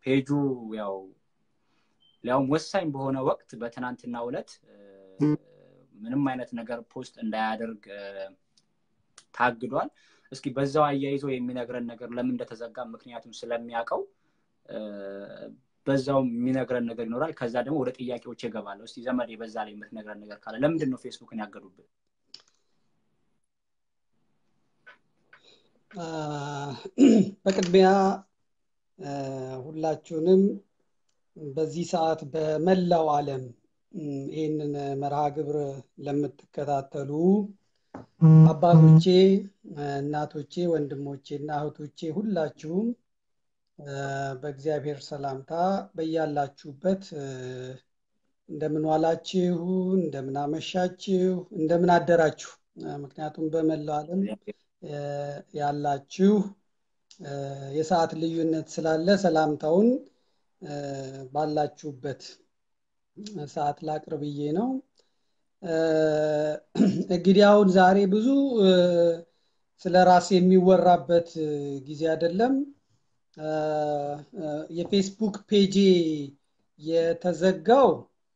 ፔጁ ያው ሊያውም ወሳኝ በሆነ ወቅት በትናንትና ዕለት ምንም አይነት ነገር ፖስት እንዳያደርግ ታግዷል። እስኪ በዛው አያይዞ የሚነግረን ነገር ለምን እንደተዘጋ ምክንያቱም ስለሚያውቀው በዛው የሚነግረን ነገር ይኖራል። ከዛ ደግሞ ወደ ጥያቄዎች ይገባለሁ። እስቲ ዘመድ በዛ ላይ የምትነግረን ነገር ካለ ለምንድን ነው ፌስቡክን ያገዱብን? በቅድሚያ ሁላችሁንም በዚህ ሰዓት በመላው ዓለም ይህንን መርሃ ግብር ለምትከታተሉ አባቶቼ፣ እናቶቼ፣ ወንድሞቼ እና እህቶቼ ሁላችሁም በእግዚአብሔር ሰላምታ በያላችሁበት እንደምን ዋላችሁ፣ እንደምን አመሻችሁ፣ እንደምን አደራችሁ። ምክንያቱም በመላው ዓለም ያላችሁ የሰዓት ልዩነት ስላለ ሰላምታውን ባላችሁበት ሰዓት ላቅርብዬ ነው። እንግዲህ አሁን ዛሬ ብዙ ስለ ራስ የሚወራበት ጊዜ አይደለም። የፌስቡክ ፔጄ የተዘጋው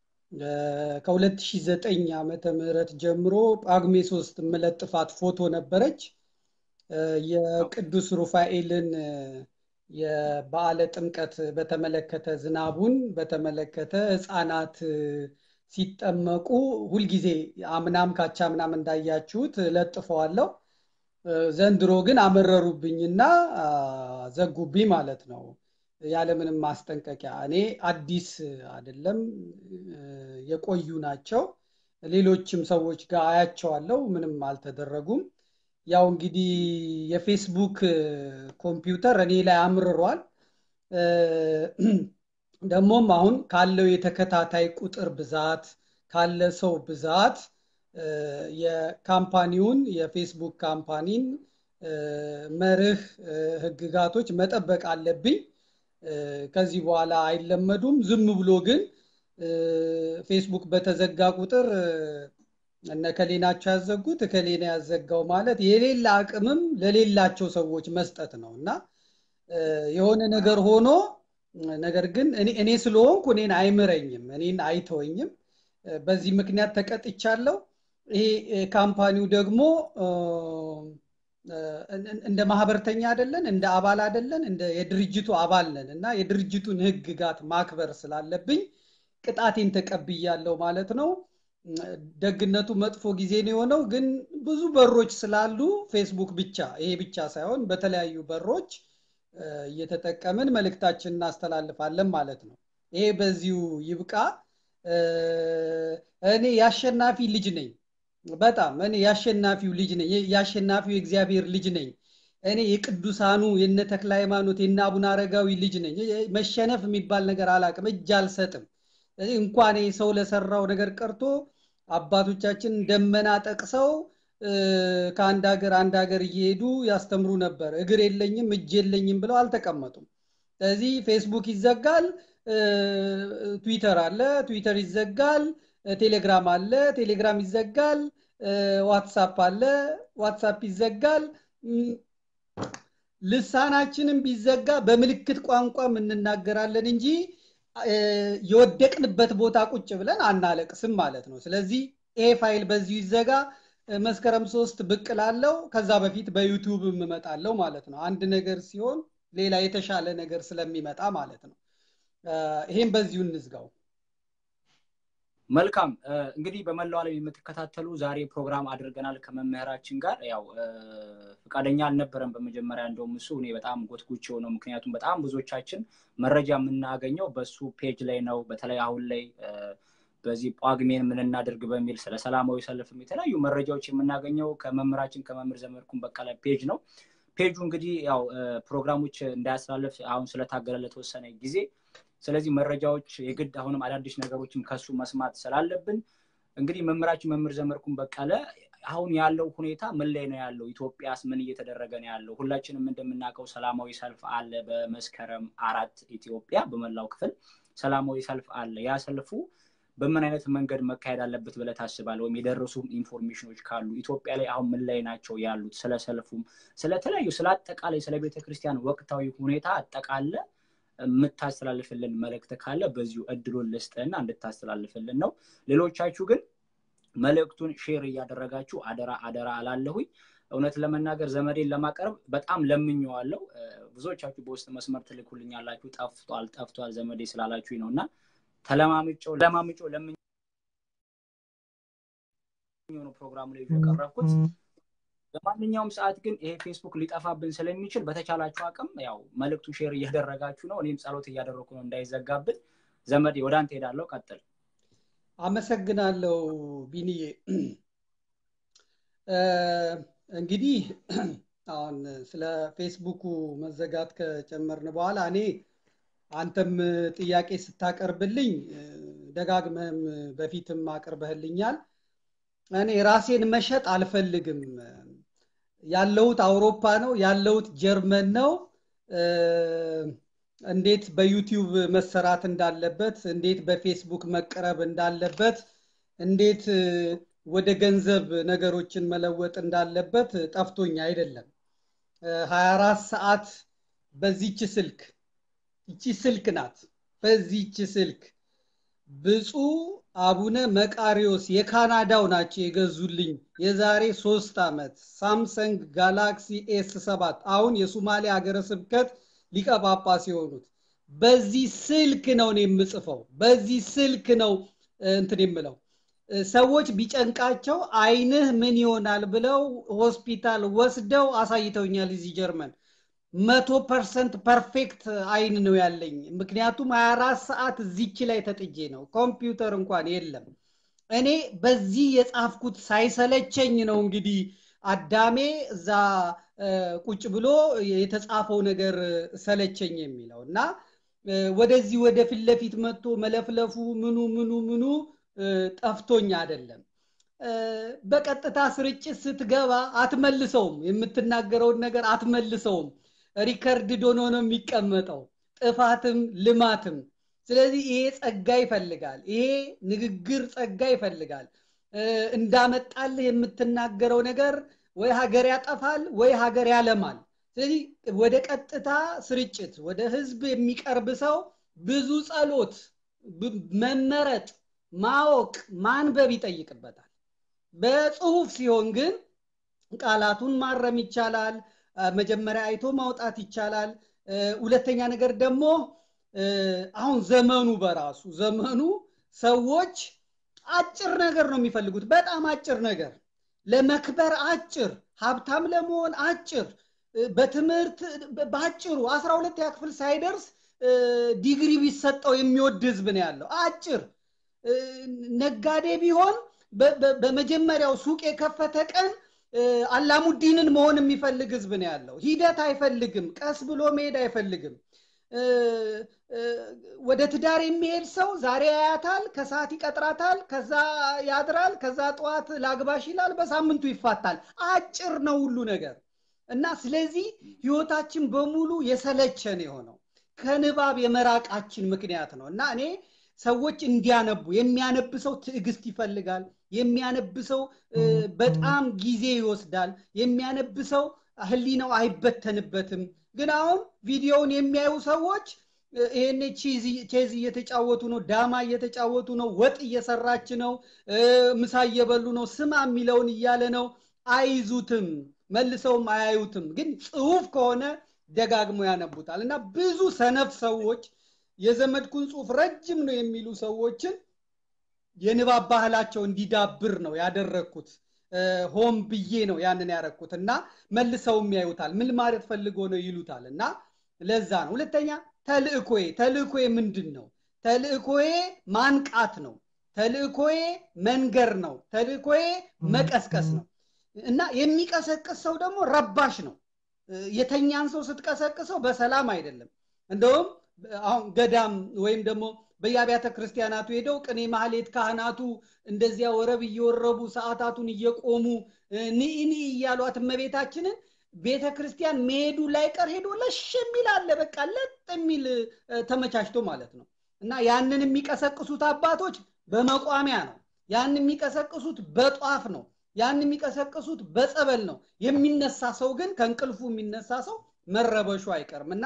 ከ2009 ዓመተ ምህረት ጀምሮ ጳጉሜ ሶስት የምለጥፋት ፎቶ ነበረች። የቅዱስ ሩፋኤልን የበዓለ ጥምቀት በተመለከተ ዝናቡን በተመለከተ ህፃናት ሲጠመቁ ሁልጊዜ አምናም ካቻ ምናም እንዳያችሁት ለጥፈዋለሁ። ዘንድሮ ግን አመረሩብኝና ዘጉብኝ ማለት ነው፣ ያለምንም ማስጠንቀቂያ። እኔ አዲስ አይደለም የቆዩ ናቸው። ሌሎችም ሰዎች ጋር አያቸዋለሁ፣ ምንም አልተደረጉም። ያው እንግዲህ የፌስቡክ ኮምፒውተር እኔ ላይ አምርሯል። ደግሞም አሁን ካለው የተከታታይ ቁጥር ብዛት ካለ ሰው ብዛት የካምፓኒውን የፌስቡክ ካምፓኒን መርህ ህግጋቶች መጠበቅ አለብኝ። ከዚህ በኋላ አይለመዱም። ዝም ብሎ ግን ፌስቡክ በተዘጋ ቁጥር እነ ከሌ ናቸው ያዘጉት እከሌ ነው ያዘጋው ማለት የሌላ አቅምም ለሌላቸው ሰዎች መስጠት ነው እና የሆነ ነገር ሆኖ ነገር ግን እኔ ስለሆንኩ እኔን አይምረኝም፣ እኔን አይተወኝም። በዚህ ምክንያት ተቀጥቻለሁ። ይሄ ካምፓኒው ደግሞ እንደ ማህበርተኛ አይደለን፣ እንደ አባል አይደለን፣ እንደ የድርጅቱ አባል ነን እና የድርጅቱን ህግጋት ማክበር ስላለብኝ ቅጣቴን ተቀብያለሁ ማለት ነው። ደግነቱ መጥፎ ጊዜ ነው የሆነው፣ ግን ብዙ በሮች ስላሉ ፌስቡክ ብቻ ይሄ ብቻ ሳይሆን በተለያዩ በሮች እየተጠቀምን መልእክታችን እናስተላልፋለን ማለት ነው። ይሄ በዚሁ ይብቃ። እኔ የአሸናፊ ልጅ ነኝ። በጣም እኔ የአሸናፊው ልጅ ነኝ። የአሸናፊው የእግዚአብሔር ልጅ ነኝ። እኔ የቅዱሳኑ የነ ተክለ ሃይማኖት የነ አቡነ አረጋዊ ልጅ ነኝ። መሸነፍ የሚባል ነገር አላቅም፣ እጅ አልሰጥም። እንኳን ሰው ለሰራው ነገር ቀርቶ አባቶቻችን ደመና ጠቅሰው ከአንድ ሀገር አንድ ሀገር እየሄዱ ያስተምሩ ነበር። እግር የለኝም እጅ የለኝም ብለው አልተቀመጡም። ስለዚህ ፌስቡክ ይዘጋል፣ ትዊተር አለ፣ ትዊተር ይዘጋል፣ ቴሌግራም አለ፣ ቴሌግራም ይዘጋል፣ ዋትሳፕ አለ፣ ዋትሳፕ ይዘጋል። ልሳናችንም ቢዘጋ በምልክት ቋንቋም እንናገራለን እንጂ የወደቅንበት ቦታ ቁጭ ብለን አናለቅስም ማለት ነው። ስለዚህ ይሄ ፋይል በዚሁ ይዘጋ። መስከረም ሶስት ብቅ ላለው ከዛ በፊት በዩቱብ እመጣለው ማለት ነው። አንድ ነገር ሲሆን ሌላ የተሻለ ነገር ስለሚመጣ ማለት ነው። ይሄም በዚሁ እንዝጋው። መልካም እንግዲህ በመላው ዓለም የምትከታተሉ ዛሬ ፕሮግራም አድርገናል ከመምህራችን ጋር ያው ፈቃደኛ አልነበረም በመጀመሪያ እንደውም እሱ እኔ በጣም ጎትጉች የሆነው ምክንያቱም በጣም ብዙዎቻችን መረጃ የምናገኘው በሱ ፔጅ ላይ ነው በተለይ አሁን ላይ በዚህ ጳጉሜን ምን እናድርግ በሚል ስለ ሰላማዊ ሰልፍም የተለያዩ መረጃዎች የምናገኘው ከመምህራችን ከመምህር ዘመድኩን በቀለ ፔጅ ነው ፔጁ እንግዲህ ያው ፕሮግራሞች እንዳያስተላልፍ አሁን ስለታገለ ለተወሰነ ጊዜ ስለዚህ መረጃዎች የግድ አሁንም አዳዲስ ነገሮችም ከሱ መስማት ስላለብን እንግዲህ መምህራችን መምህር ዘመድኩን በቀለ አሁን ያለው ሁኔታ ምን ላይ ነው ያለው? ኢትዮጵያስ ምን እየተደረገ ነው ያለው? ሁላችንም እንደምናውቀው ሰላማዊ ሰልፍ አለ። በመስከረም አራት ኢትዮጵያ በመላው ክፍል ሰላማዊ ሰልፍ አለ። ያ ሰልፉ በምን አይነት መንገድ መካሄድ አለበት ብለህ ታስባለህ? ወይም የደረሱ ኢንፎርሜሽኖች ካሉ ኢትዮጵያ ላይ አሁን ምን ላይ ናቸው ያሉት? ስለ ሰልፉም፣ ስለተለያዩ ስለ አጠቃላይ ስለ ቤተክርስቲያን ወቅታዊ ሁኔታ አጠቃለ የምታስተላልፍልን መልእክት ካለ በዚሁ እድሉን ልስጥህና እንድታስተላልፍልን ነው። ሌሎቻችሁ ግን መልእክቱን ሼር እያደረጋችሁ አደራ አደራ አላለሁኝ። እውነት ለመናገር ዘመዴን ለማቅረብ በጣም ለምኘዋለሁ። ብዙዎቻችሁ በውስጥ መስመር ትልኩልኛላችሁ። ጠፍቷል ጠፍቷል ዘመዴ ስላላችሁኝ ነው እና ተለማምጬው ለማምጬው ለምኝ ነው ፕሮግራሙ ላይ የቀረብኩት። በማንኛውም ሰዓት ግን ይሄ ፌስቡክ ሊጠፋብን ስለሚችል በተቻላችሁ አቅም ያው መልእክቱ ሼር እያደረጋችሁ ነው። እኔም ጸሎት እያደረግኩ ነው እንዳይዘጋብን። ዘመዴ ወደ አንተ ሄዳለሁ፣ ቀጥል። አመሰግናለሁ ቢኒዬ። እንግዲህ አሁን ስለ ፌስቡኩ መዘጋት ከጨመርን በኋላ እኔ አንተም ጥያቄ ስታቀርብልኝ ደጋግመህም በፊትም አቅርበህልኛል። እኔ ራሴን መሸጥ አልፈልግም። ያለሁት አውሮፓ ነው፣ ያለሁት ጀርመን ነው። እንዴት በዩቲዩብ መሰራት እንዳለበት፣ እንዴት በፌስቡክ መቅረብ እንዳለበት፣ እንዴት ወደ ገንዘብ ነገሮችን መለወጥ እንዳለበት ጠፍቶኝ አይደለም። ሀያ አራት ሰዓት በዚች ስልክ ይቺ ስልክ ናት። በዚች ስልክ ብፁዕ አቡነ መቃሪዎስ የካናዳው ናቸው የገዙልኝ የዛሬ ሶስት ዓመት ሳምሰንግ ጋላክሲ ኤስ ሰባት አሁን የሱማሌ ሀገረ ስብከት ሊቀ ጳጳስ የሆኑት በዚህ ስልክ ነው እኔ የምጽፈው። በዚህ ስልክ ነው እንትን የምለው። ሰዎች ቢጨንቃቸው አይንህ ምን ይሆናል ብለው ሆስፒታል ወስደው አሳይተውኛል። እዚህ ጀርመን መቶ ፐርሰንት ፐርፌክት አይን ነው ያለኝ። ምክንያቱም ሀያ አራት ሰዓት እዚች ላይ ተጥጄ ነው። ኮምፒውተር እንኳን የለም። እኔ በዚህ የጻፍኩት ሳይሰለቸኝ ነው እንግዲህ አዳሜ እዛ ቁጭ ብሎ የተጻፈው ነገር ሰለቸኝ የሚለው እና ወደዚህ ወደ ፊት ለፊት መጥቶ መለፍለፉ ምኑ ምኑ ምኑ ጠፍቶኝ አይደለም። በቀጥታ ስርጭት ስትገባ አትመልሰውም። የምትናገረውን ነገር አትመልሰውም። ሪከርድ ሆኖ ነው የሚቀመጠው፣ ጥፋትም ልማትም። ስለዚህ ይሄ ጸጋ ይፈልጋል። ይሄ ንግግር ጸጋ ይፈልጋል። እንዳመጣልህ የምትናገረው ነገር ወይ ሀገር ያጠፋል ወይ ሀገር ያለማል። ስለዚህ ወደ ቀጥታ ስርጭት ወደ ህዝብ የሚቀርብ ሰው ብዙ ጸሎት፣ መመረጥ፣ ማወቅ፣ ማንበብ ይጠይቅበታል። በጽሁፍ ሲሆን ግን ቃላቱን ማረም ይቻላል። መጀመሪያ አይቶ ማውጣት ይቻላል። ሁለተኛ ነገር ደግሞ አሁን ዘመኑ በራሱ ዘመኑ ሰዎች አጭር ነገር ነው የሚፈልጉት። በጣም አጭር ነገር፣ ለመክበር አጭር፣ ሀብታም ለመሆን አጭር፣ በትምህርት በአጭሩ አስራ ሁለተኛ ክፍል ሳይደርስ ዲግሪ ቢሰጠው የሚወድ ህዝብ ነው ያለው። አጭር ነጋዴ ቢሆን በመጀመሪያው ሱቅ የከፈተ ቀን አላሙዲንን መሆን የሚፈልግ ህዝብ ነው ያለው። ሂደት አይፈልግም። ቀስ ብሎ መሄድ አይፈልግም። ወደ ትዳር የሚሄድ ሰው ዛሬ ያያታል፣ ከሰዓት ይቀጥራታል፣ ከዛ ያድራል፣ ከዛ ጠዋት ላግባሽ ይላል፣ በሳምንቱ ይፋታል። አጭር ነው ሁሉ ነገር እና ስለዚህ ህይወታችን በሙሉ የሰለቸን የሆነው ከንባብ የመራቃችን ምክንያት ነው እና እኔ ሰዎች እንዲያነቡ የሚያነብ ሰው ትዕግስት ይፈልጋል። የሚያነብ ሰው በጣም ጊዜ ይወስዳል። የሚያነብ ሰው ህሊናው አይበተንበትም። ግን አሁን ቪዲዮውን የሚያዩ ሰዎች ይሄኔ ቼዝ እየተጫወቱ ነው፣ ዳማ እየተጫወቱ ነው፣ ወጥ እየሰራች ነው፣ ምሳ እየበሉ ነው፣ ስማ የሚለውን እያለ ነው። አይዙትም፣ መልሰውም አያዩትም። ግን ጽሁፍ ከሆነ ደጋግሞ ያነቡታል እና ብዙ ሰነፍ ሰዎች የዘመድኩን ጽሁፍ ረጅም ነው የሚሉ ሰዎችን የንባብ ባህላቸው እንዲዳብር ነው ያደረግኩት። ሆም ብዬ ነው ያንን ያረግኩት እና መልሰውም ያዩታል። ምን ማለት ፈልጎ ነው ይሉታል። እና ለዛ ነው። ሁለተኛ ተልእኮዬ ተልእኮዬ ምንድን ነው? ተልእኮዬ ማንቃት ነው። ተልእኮዬ መንገር ነው። ተልእኮዬ መቀስቀስ ነው እና የሚቀሰቅስ ሰው ደግሞ ረባሽ ነው። የተኛን ሰው ስትቀሰቅሰው በሰላም አይደለም። እንደውም አሁን ገዳም ወይም ደግሞ በየአብያተ ክርስቲያናቱ ሄደው ቅኔ ማህሌት ካህናቱ እንደዚያ ወረብ እየወረቡ ሰዓታቱን እየቆሙ ንኢኒ እያሏት እመቤታችንን ቤተ ክርስቲያን መሄዱ ላይቀር ሄዶ ለሽ የሚል አለ። በቃ ለጥ የሚል ተመቻችቶ ማለት ነው። እና ያንን የሚቀሰቅሱት አባቶች በመቋሚያ ነው። ያን የሚቀሰቅሱት በጧፍ ነው። ያን የሚቀሰቅሱት በጸበል ነው። የሚነሳ ሰው ግን ከእንቅልፉ የሚነሳ ሰው መረበሹ አይቀርም እና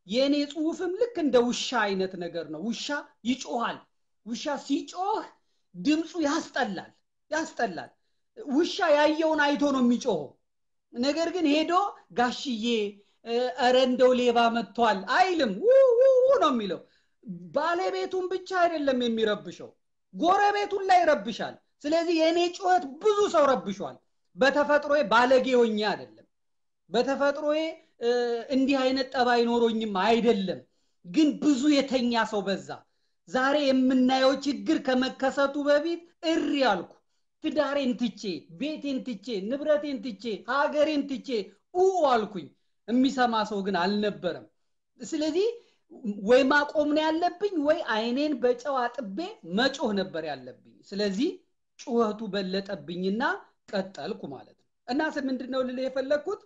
የእኔ ጽሁፍም ልክ እንደ ውሻ አይነት ነገር ነው ውሻ ይጮሃል ውሻ ሲጮህ ድምፁ ያስጠላል ያስጠላል ውሻ ያየውን አይቶ ነው የሚጮኸው ነገር ግን ሄዶ ጋሽዬ እረ እንደው ሌባ መጥቷል አይልም ውው ነው የሚለው ባለቤቱን ብቻ አይደለም የሚረብሸው ጎረቤቱን ላይ ይረብሻል ስለዚህ የእኔ ጩኸት ብዙ ሰው ረብሿል በተፈጥሮዬ ባለጌ ሆኜ አይደለም በተፈጥሮዬ እንዲህ አይነት ጠባይ ኖሮኝም አይደለም ግን ብዙ የተኛ ሰው በዛ ዛሬ የምናየው ችግር ከመከሰቱ በፊት እሪ አልኩ ትዳሬን ትቼ ቤቴን ትቼ ንብረቴን ትቼ ሀገሬን ትቼ ኡ አልኩኝ የሚሰማ ሰው ግን አልነበረም ስለዚህ ወይ ማቆም ነው ያለብኝ ወይ አይኔን በጨው አጥቤ መጮህ ነበር ያለብኝ ስለዚህ ጩኸቱ በለጠብኝና ቀጠልኩ ማለት ነው እና ምንድን ነው ልል የፈለግኩት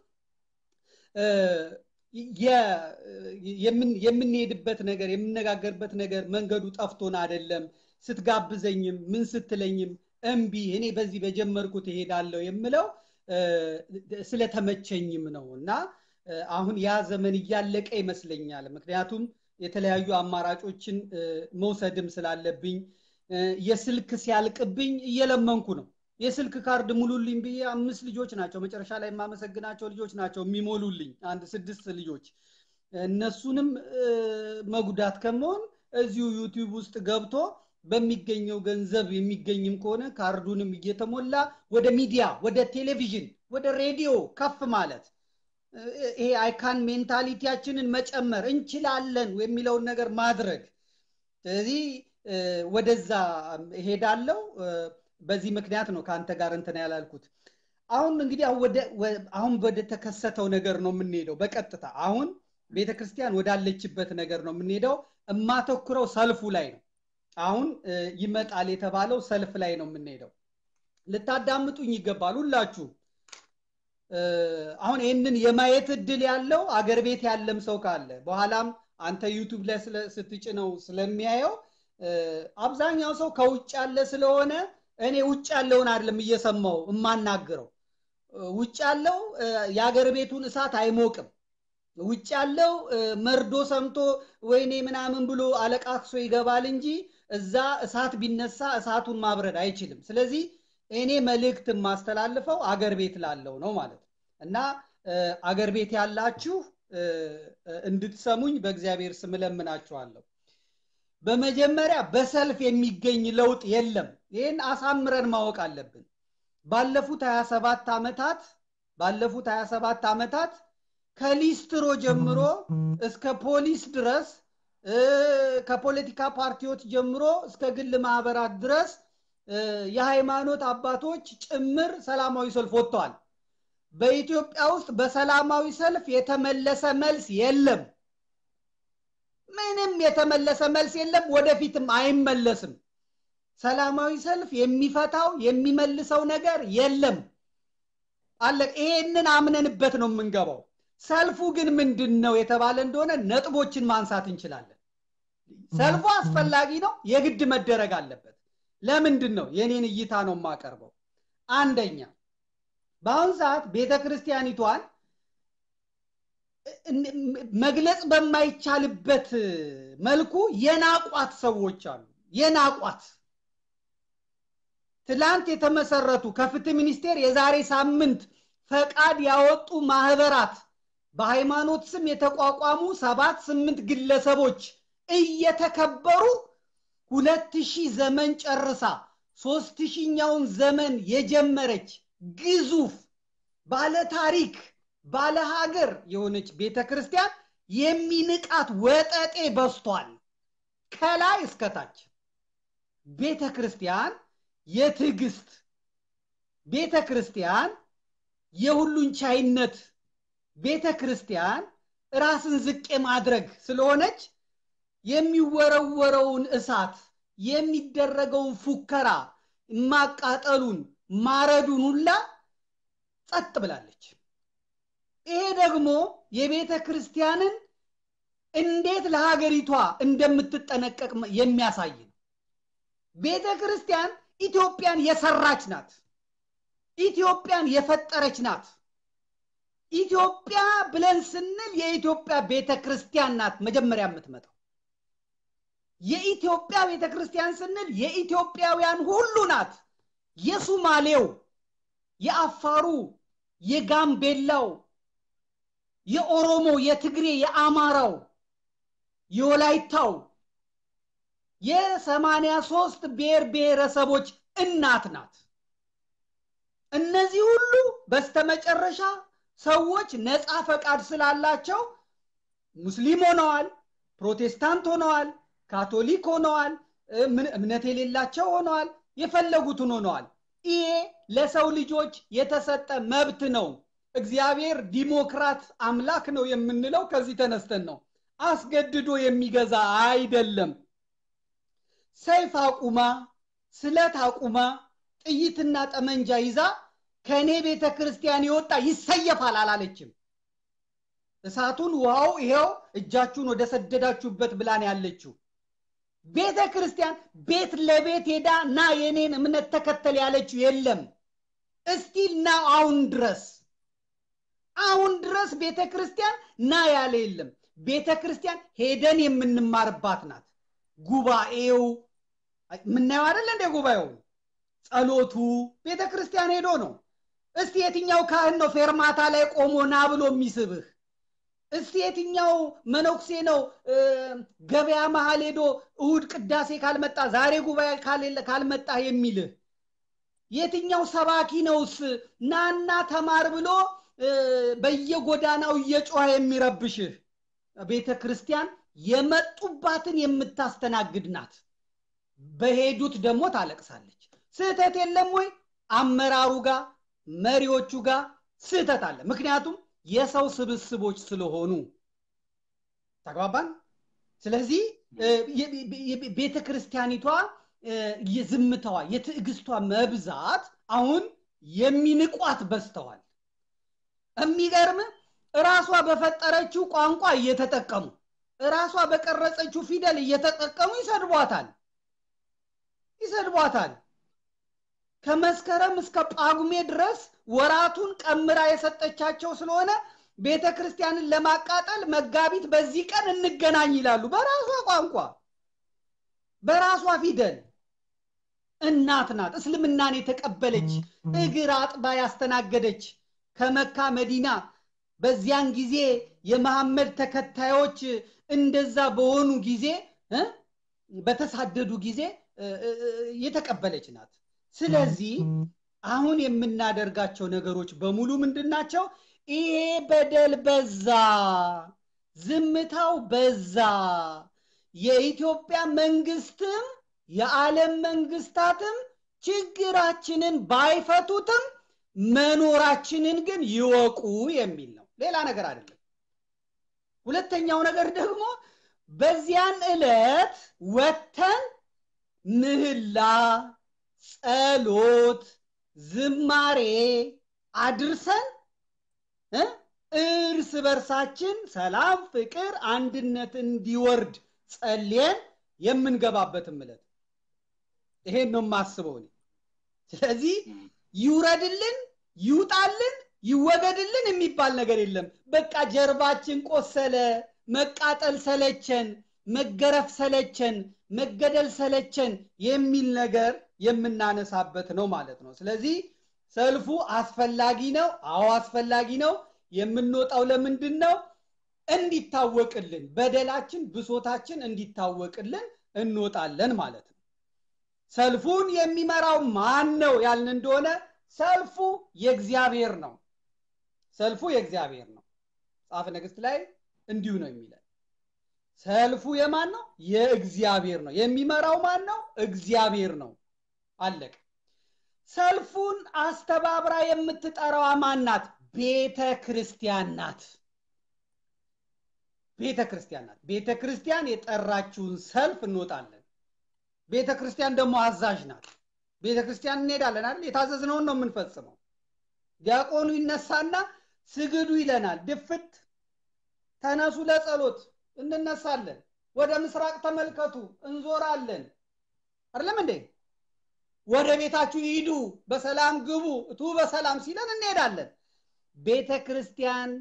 የምንሄድበት ነገር የምነጋገርበት ነገር መንገዱ ጠፍቶን አይደለም ስትጋብዘኝም ምን ስትለኝም እምቢ እኔ በዚህ በጀመርኩት እሄዳለሁ የምለው ስለተመቸኝም ነው እና አሁን ያ ዘመን እያለቀ ይመስለኛል ምክንያቱም የተለያዩ አማራጮችን መውሰድም ስላለብኝ የስልክ ሲያልቅብኝ እየለመንኩ ነው የስልክ ካርድ ሙሉልኝ ብዬ አምስት ልጆች ናቸው መጨረሻ ላይ የማመሰግናቸው ልጆች ናቸው የሚሞሉልኝ አንድ ስድስት ልጆች እነሱንም መጉዳት ከመሆን እዚሁ ዩቲዩብ ውስጥ ገብቶ በሚገኘው ገንዘብ የሚገኝም ከሆነ ካርዱንም እየተሞላ ወደ ሚዲያ ወደ ቴሌቪዥን ወደ ሬዲዮ ከፍ ማለት ይሄ አይካን ሜንታሊቲያችንን መጨመር እንችላለን የሚለውን ነገር ማድረግ ስለዚህ ወደዛ ሄዳለው በዚህ ምክንያት ነው ከአንተ ጋር እንትን ያላልኩት አሁን እንግዲህ አሁን ወደ ተከሰተው ነገር ነው የምንሄደው በቀጥታ አሁን ቤተ ክርስቲያን ወዳለችበት ነገር ነው የምንሄደው የማተኩረው ሰልፉ ላይ ነው አሁን ይመጣል የተባለው ሰልፍ ላይ ነው የምንሄደው ልታዳምጡኝ ይገባል ሁላችሁ አሁን ይህንን የማየት እድል ያለው አገር ቤት ያለም ሰው ካለ በኋላም አንተ ዩቱብ ላይ ስትጭነው ስለሚያየው አብዛኛው ሰው ከውጭ ያለ ስለሆነ እኔ ውጭ ያለውን አይደለም እየሰማው የማናግረው ውጭ ያለው የአገር ቤቱን እሳት አይሞቅም ውጭ ያለው መርዶ ሰምቶ ወይኔ ምናምን ብሎ አለቃክሶ ይገባል እንጂ እዛ እሳት ቢነሳ እሳቱን ማብረድ አይችልም ስለዚህ እኔ መልእክት የማስተላልፈው አገር ቤት ላለው ነው ማለት እና አገር ቤት ያላችሁ እንድትሰሙኝ በእግዚአብሔር ስም ለምናችኋለሁ በመጀመሪያ በሰልፍ የሚገኝ ለውጥ የለም ይህን አሳምረን ማወቅ አለብን ባለፉት 27 ዓመታት ባለፉት 27 ዓመታት ከሊስትሮ ጀምሮ እስከ ፖሊስ ድረስ ከፖለቲካ ፓርቲዎች ጀምሮ እስከ ግል ማህበራት ድረስ የሃይማኖት አባቶች ጭምር ሰላማዊ ሰልፍ ወጥተዋል በኢትዮጵያ ውስጥ በሰላማዊ ሰልፍ የተመለሰ መልስ የለም ምንም የተመለሰ መልስ የለም ወደፊትም አይመለስም ሰላማዊ ሰልፍ የሚፈታው የሚመልሰው ነገር የለም አለ ይሄንን አምነንበት ነው የምንገባው ሰልፉ ግን ምንድን ነው የተባለ እንደሆነ ነጥቦችን ማንሳት እንችላለን ሰልፉ አስፈላጊ ነው የግድ መደረግ አለበት ለምንድን ነው የኔን እይታ ነው የማቀርበው አንደኛ በአሁን ሰዓት ቤተ ክርስቲያኒቷን መግለጽ በማይቻልበት መልኩ የናቋት ሰዎች አሉ የናቋት ትላንት የተመሰረቱ ከፍትህ ሚኒስቴር የዛሬ ሳምንት ፈቃድ ያወጡ ማህበራት በሃይማኖት ስም የተቋቋሙ ሰባት ስምንት ግለሰቦች እየተከበሩ ሁለት ሺህ ዘመን ጨርሳ ሶስት ሺኛውን ዘመን የጀመረች ግዙፍ ባለ ታሪክ ባለ ሀገር የሆነች ቤተ ክርስቲያን የሚንቃት ወጠጤ በስቷል ከላይ እስከታች ቤተ ክርስቲያን የትዕግስት ቤተ ክርስቲያን የሁሉን ቻይነት ቤተ ክርስቲያን ራስን ዝቅ ማድረግ ስለሆነች የሚወረወረውን እሳት የሚደረገውን ፉከራ ማቃጠሉን ማረዱን ሁላ ጸጥ ብላለች ይሄ ደግሞ የቤተ ክርስቲያንን እንዴት ለሀገሪቷ እንደምትጠነቀቅ የሚያሳይ ነው ቤተ ክርስቲያን ኢትዮጵያን የሰራች ናት ኢትዮጵያን የፈጠረች ናት ኢትዮጵያ ብለን ስንል የኢትዮጵያ ቤተ ክርስቲያን ናት መጀመሪያ የምትመጣው። የኢትዮጵያ ቤተ ክርስቲያን ስንል የኢትዮጵያውያን ሁሉ ናት። የሱማሌው፣ የአፋሩ፣ የጋምቤላው፣ የኦሮሞ፣ የትግሬ፣ የአማራው፣ የወላይታው የሰማንያ ሶስት ብሔር ብሔረሰቦች እናት ናት። እነዚህ ሁሉ በስተመጨረሻ ሰዎች ነፃ ፈቃድ ስላላቸው ሙስሊም ሆነዋል፣ ፕሮቴስታንት ሆነዋል፣ ካቶሊክ ሆነዋል፣ እምነት የሌላቸው ሆነዋል፣ የፈለጉትን ሆነዋል። ይሄ ለሰው ልጆች የተሰጠ መብት ነው። እግዚአብሔር ዲሞክራት አምላክ ነው የምንለው ከዚህ ተነስተን ነው። አስገድዶ የሚገዛ አይደለም። ሰይፍ አቁማ ስለት አቁማ ጥይትና ጠመንጃ ይዛ ከእኔ ቤተ ክርስቲያን የወጣ ይሰየፋል አላለችም። እሳቱን ውሃው ይሄው እጃችሁን ወደ ሰደዳችሁበት ብላን ያለችው ቤተ ክርስቲያን ቤት ለቤት ሄዳ ና የኔን እምነት ተከተል ያለችው የለም። እስቲል ና አሁን ድረስ አሁን ድረስ ቤተ ክርስቲያን ና ያለ የለም። ቤተ ክርስቲያን ሄደን የምንማርባት ናት። ጉባኤው የምናየው አይደለ እንደ ጉባኤው ጸሎቱ ቤተ ክርስቲያን ሄዶ ነው። እስቲ የትኛው ካህን ነው ፌርማታ ላይ ቆሞ ና ብሎ የሚስብህ? እስቲ የትኛው መነኩሴ ነው ገበያ መሀል ሄዶ እሁድ ቅዳሴ ካልመጣ ዛሬ ጉባኤ ካልመጣ የሚልህ? የትኛው ሰባኪ ነውስ ናና ተማር ብሎ በየጎዳናው እየጮኸ የሚረብሽህ? ቤተ ክርስቲያን የመጡባትን የምታስተናግድ ናት። በሄዱት ደግሞ ታለቅሳለች። ስህተት የለም ወይ? አመራሩ ጋር መሪዎቹ ጋር ስህተት አለ። ምክንያቱም የሰው ስብስቦች ስለሆኑ ተግባባን። ስለዚህ ቤተ ክርስቲያኒቷ የዝምታዋ የትዕግስቷ መብዛት አሁን የሚንቋት በዝተዋል። የሚገርም እራሷ በፈጠረችው ቋንቋ እየተጠቀሙ እራሷ በቀረጸችው ፊደል እየተጠቀሙ ይሰድቧታል ይሰድቧታል። ከመስከረም እስከ ጳጉሜ ድረስ ወራቱን ቀምራ የሰጠቻቸው ስለሆነ ቤተ ክርስቲያንን ለማቃጠል መጋቢት በዚህ ቀን እንገናኝ ይላሉ። በራሷ ቋንቋ በራሷ ፊደል እናት ናት። እስልምናን የተቀበለች እግር አጥባ ያስተናገደች ከመካ መዲና በዚያን ጊዜ የመሐመድ ተከታዮች እንደዛ በሆኑ ጊዜ በተሳደዱ ጊዜ የተቀበለች ናት። ስለዚህ አሁን የምናደርጋቸው ነገሮች በሙሉ ምንድን ናቸው? ይሄ በደል በዛ፣ ዝምታው በዛ። የኢትዮጵያ መንግስትም የዓለም መንግስታትም ችግራችንን ባይፈቱትም መኖራችንን ግን ይወቁ የሚል ነው። ሌላ ነገር አይደለም። ሁለተኛው ነገር ደግሞ በዚያን ዕለት ወተን ምህላ፣ ጸሎት፣ ዝማሬ አድርሰን እርስ በርሳችን ሰላም፣ ፍቅር፣ አንድነት እንዲወርድ ጸልየን የምንገባበትም ዕለት ይሄን ነው የማስበው እኔ። ስለዚህ ይውረድልን፣ ይውጣልን፣ ይወገድልን የሚባል ነገር የለም። በቃ ጀርባችን ቆሰለ፣ መቃጠል ሰለቸን፣ መገረፍ ሰለቸን፣ መገደል ሰለቸን የሚል ነገር የምናነሳበት ነው ማለት ነው። ስለዚህ ሰልፉ አስፈላጊ ነው። አዎ አስፈላጊ ነው። የምንወጣው ለምንድን ነው? እንዲታወቅልን፣ በደላችን፣ ብሶታችን እንዲታወቅልን እንወጣለን ማለት ነው። ሰልፉን የሚመራው ማን ነው ያልን እንደሆነ ሰልፉ የእግዚአብሔር ነው። ሰልፉ የእግዚአብሔር ነው። ጻፈ ነገሥት ላይ እንዲሁ ነው የሚለን። ሰልፉ የማን ነው? የእግዚአብሔር ነው። የሚመራው ማን ነው? እግዚአብሔር ነው። አለቀ። ሰልፉን አስተባብራ የምትጠራዋ ማን ናት? ቤተ ክርስቲያን ናት። ቤተ ክርስቲያን ናት። ቤተ ክርስቲያን የጠራችውን ሰልፍ እንወጣለን። ቤተ ክርስቲያን ደግሞ አዛዥ ናት። ቤተ ክርስቲያን እንሄዳለን አይደል? የታዘዝነውን ነው የምንፈጽመው። ዲያቆኑ ይነሳና ስግዱ ይለናል። ድፍት ተነሱ ለጸሎት እንነሳለን። ወደ ምስራቅ ተመልከቱ እንዞራለን። አይደለም እንዴ? ወደ ቤታችሁ ሂዱ፣ በሰላም ግቡ፣ እቱ በሰላም ሲለን እንሄዳለን። ቤተ ክርስቲያን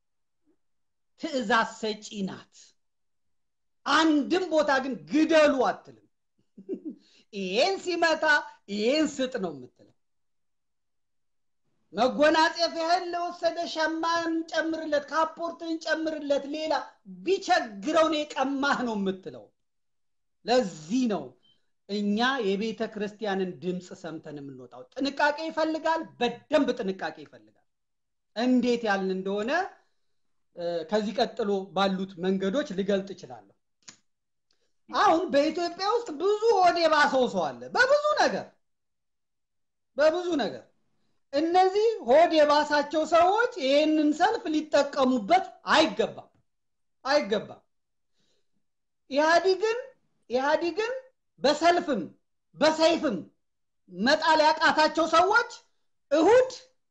ትእዛዝ ሰጪ ናት። አንድም ቦታ ግን ግደሉ አትልም። ይሄን ሲመታ ይሄን ስጥ ነው የምትለው። መጎናጸፊያህን ለወሰደ ሸማን ጨምርለት፣ ካፖርትን ጨምርለት፣ ሌላ ቢቸግረው ነው የቀማህ ነው የምትለው። ለዚህ ነው እኛ የቤተ ክርስቲያንን ድምፅ ሰምተን የምንወጣው። ጥንቃቄ ይፈልጋል፣ በደንብ ጥንቃቄ ይፈልጋል። እንዴት ያልን እንደሆነ ከዚህ ቀጥሎ ባሉት መንገዶች ልገልጥ እችላለሁ። አሁን በኢትዮጵያ ውስጥ ብዙ ሆድ የባሰው ሰው አለ፣ በብዙ ነገር በብዙ ነገር። እነዚህ ሆድ የባሳቸው ሰዎች ይህንን ሰልፍ ሊጠቀሙበት አይገባም አይገባም። ኢህአዲግን ኢህአዲግን በሰልፍም በሰይፍም መጣል ያቃታቸው ሰዎች እሁድ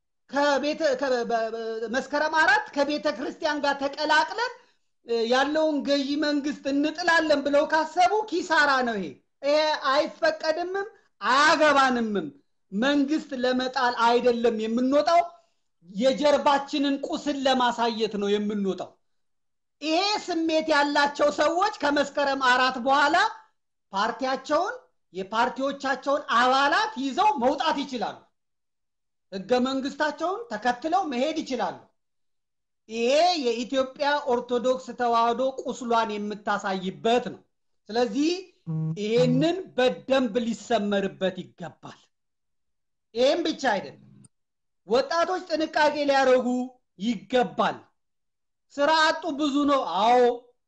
መስከረም አራት ከቤተ ክርስቲያን ጋር ተቀላቅለን ያለውን ገዢ መንግስት እንጥላለን ብለው ካሰቡ ኪሳራ ነው። ይሄ ይሄ አይፈቀድምም አያገባንምም። መንግስት ለመጣል አይደለም የምንወጣው፣ የጀርባችንን ቁስል ለማሳየት ነው የምንወጣው። ይሄ ስሜት ያላቸው ሰዎች ከመስከረም አራት በኋላ ፓርቲያቸውን የፓርቲዎቻቸውን አባላት ይዘው መውጣት ይችላሉ። ህገ መንግስታቸውን ተከትለው መሄድ ይችላሉ። ይሄ የኢትዮጵያ ኦርቶዶክስ ተዋህዶ ቁስሏን የምታሳይበት ነው። ስለዚህ ይሄንን በደንብ ሊሰመርበት ይገባል። ይህም ብቻ አይደለም፣ ወጣቶች ጥንቃቄ ሊያደርጉ ይገባል። ስራ አጡ ብዙ ነው። አዎ።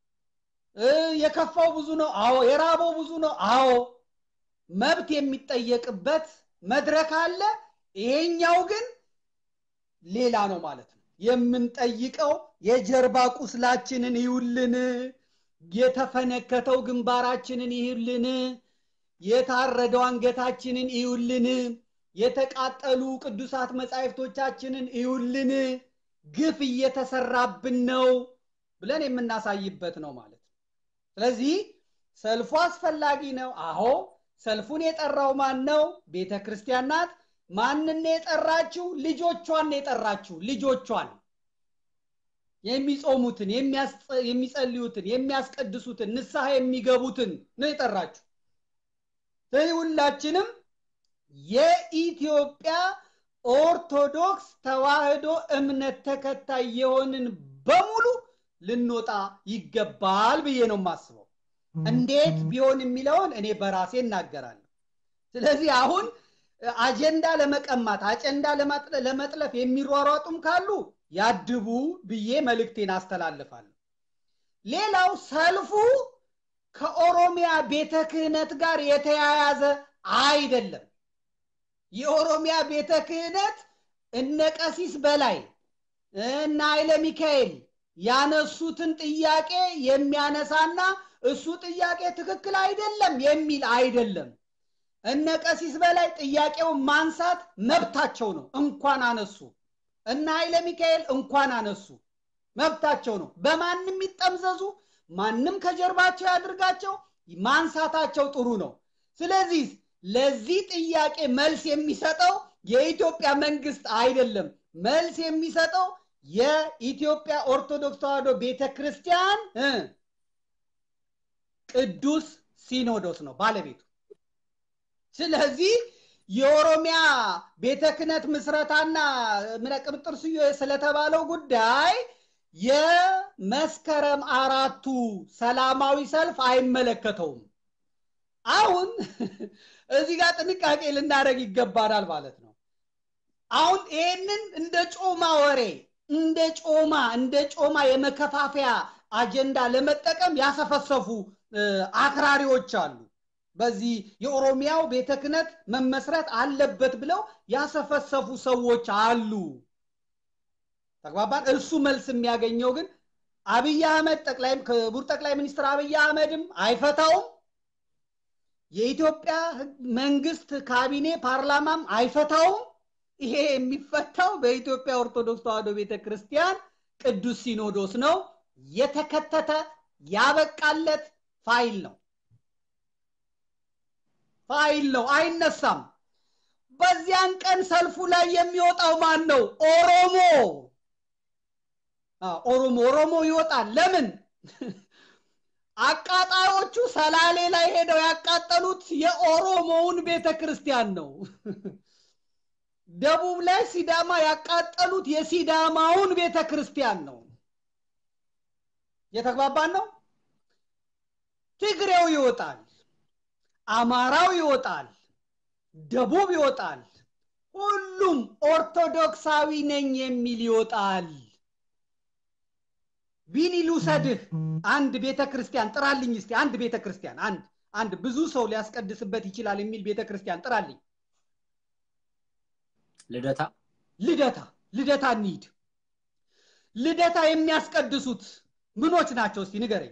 የከፋው ብዙ ነው። አዎ። የራበው ብዙ ነው። አዎ። መብት የሚጠየቅበት መድረክ አለ። ይሄኛው ግን ሌላ ነው ማለት ነው። የምንጠይቀው የጀርባ ቁስላችንን ይውልን፣ የተፈነከተው ግንባራችንን ይውልን፣ የታረደው አንገታችንን ይውልን፣ የተቃጠሉ ቅዱሳት መጻሕፍቶቻችንን ይውልን፣ ግፍ እየተሰራብን ነው ብለን የምናሳይበት ነው ማለት ነው። ስለዚህ ሰልፉ አስፈላጊ ነው። አዎ ሰልፉን የጠራው ማን ነው? ቤተ ክርስቲያን ናት። ማንን የጠራችው? ልጆቿን የጠራችው ልጆቿን የሚጾሙትን፣ የሚጸልዩትን፣ የሚያስቀድሱትን፣ ንስሐ የሚገቡትን ነው የጠራችው። ስለዚህ ሁላችንም የኢትዮጵያ ኦርቶዶክስ ተዋህዶ እምነት ተከታይ የሆንን በሙሉ ልንወጣ ይገባል ብዬ ነው የማስበው። እንዴት ቢሆን የሚለውን እኔ በራሴ እናገራለሁ። ስለዚህ አሁን አጀንዳ ለመቀማት አጀንዳ ለመጥለፍ የሚሯሯጡም ካሉ ያድቡ ብዬ መልእክቴን አስተላልፋለሁ። ሌላው ሰልፉ ከኦሮሚያ ቤተ ክህነት ጋር የተያያዘ አይደለም። የኦሮሚያ ቤተ ክህነት እነ ቀሲስ በላይ እነ ኃይለ ሚካኤል ያነሱትን ጥያቄ የሚያነሳና እሱ ጥያቄ ትክክል አይደለም የሚል አይደለም። እነ ቀሲስ በላይ ጥያቄውን ማንሳት መብታቸው ነው፣ እንኳን አነሱ። እነ ኃይለ ሚካኤል እንኳን አነሱ፣ መብታቸው ነው። በማንም ይጠምዘዙ፣ ማንም ከጀርባቸው ያድርጋቸው፣ ማንሳታቸው ጥሩ ነው። ስለዚህ ለዚህ ጥያቄ መልስ የሚሰጠው የኢትዮጵያ መንግስት አይደለም። መልስ የሚሰጠው የኢትዮጵያ ኦርቶዶክስ ተዋህዶ ቤተ ክርስቲያን ቅዱስ ሲኖዶስ ነው ባለቤቱ። ስለዚህ የኦሮሚያ ቤተ ክህነት ምስረታና ቅብጥር ስዮ ስለተባለው ጉዳይ የመስከረም አራቱ ሰላማዊ ሰልፍ አይመለከተውም። አሁን እዚህ ጋር ጥንቃቄ ልናደርግ ይገባናል ማለት ነው። አሁን ይህንን እንደ ጮማ ወሬ እንደ ጮማ እንደ ጮማ የመከፋፈያ አጀንዳ ለመጠቀም ያሰፈሰፉ አክራሪዎች አሉ። በዚህ የኦሮሚያው ቤተ ክህነት መመስረት አለበት ብለው ያሰፈሰፉ ሰዎች አሉ። ተግባባን። እሱ መልስ የሚያገኘው ግን አብይ አህመድ ጠቅላይ ክቡር ጠቅላይ ሚኒስትር አብይ አህመድም አይፈታውም። የኢትዮጵያ መንግስት ካቢኔ ፓርላማም አይፈታውም። ይሄ የሚፈታው በኢትዮጵያ ኦርቶዶክስ ተዋህዶ ቤተ ክርስቲያን ቅዱስ ሲኖዶስ ነው። የተከተተ ያበቃለት ፋይል ነው ፋይል ነው፣ አይነሳም። በዚያን ቀን ሰልፉ ላይ የሚወጣው ማን ነው? ኦሮሞ ኦሮሞ ኦሮሞ ይወጣል ለምን አቃጣዮቹ ሰላሌ ላይ ሄደው ያቃጠሉት የኦሮሞውን ቤተ ክርስቲያን ነው ደቡብ ላይ ሲዳማ ያቃጠሉት የሲዳማውን ቤተ ክርስቲያን ነው የተግባባን ነው ትግሬው ይወጣል አማራው ይወጣል ደቡብ ይወጣል ሁሉም ኦርቶዶክሳዊ ነኝ የሚል ይወጣል ቢኒ ልውሰድህ አንድ ቤተ ክርስቲያን ጥራልኝ እስቲ አንድ ቤተ ክርስቲያን አንድ አንድ ብዙ ሰው ሊያስቀድስበት ይችላል የሚል ቤተ ክርስቲያን ጥራልኝ ልደታ ልደታ ልደታ እንሂድ ልደታ የሚያስቀድሱት ምኖች ናቸው እስቲ ንገረኝ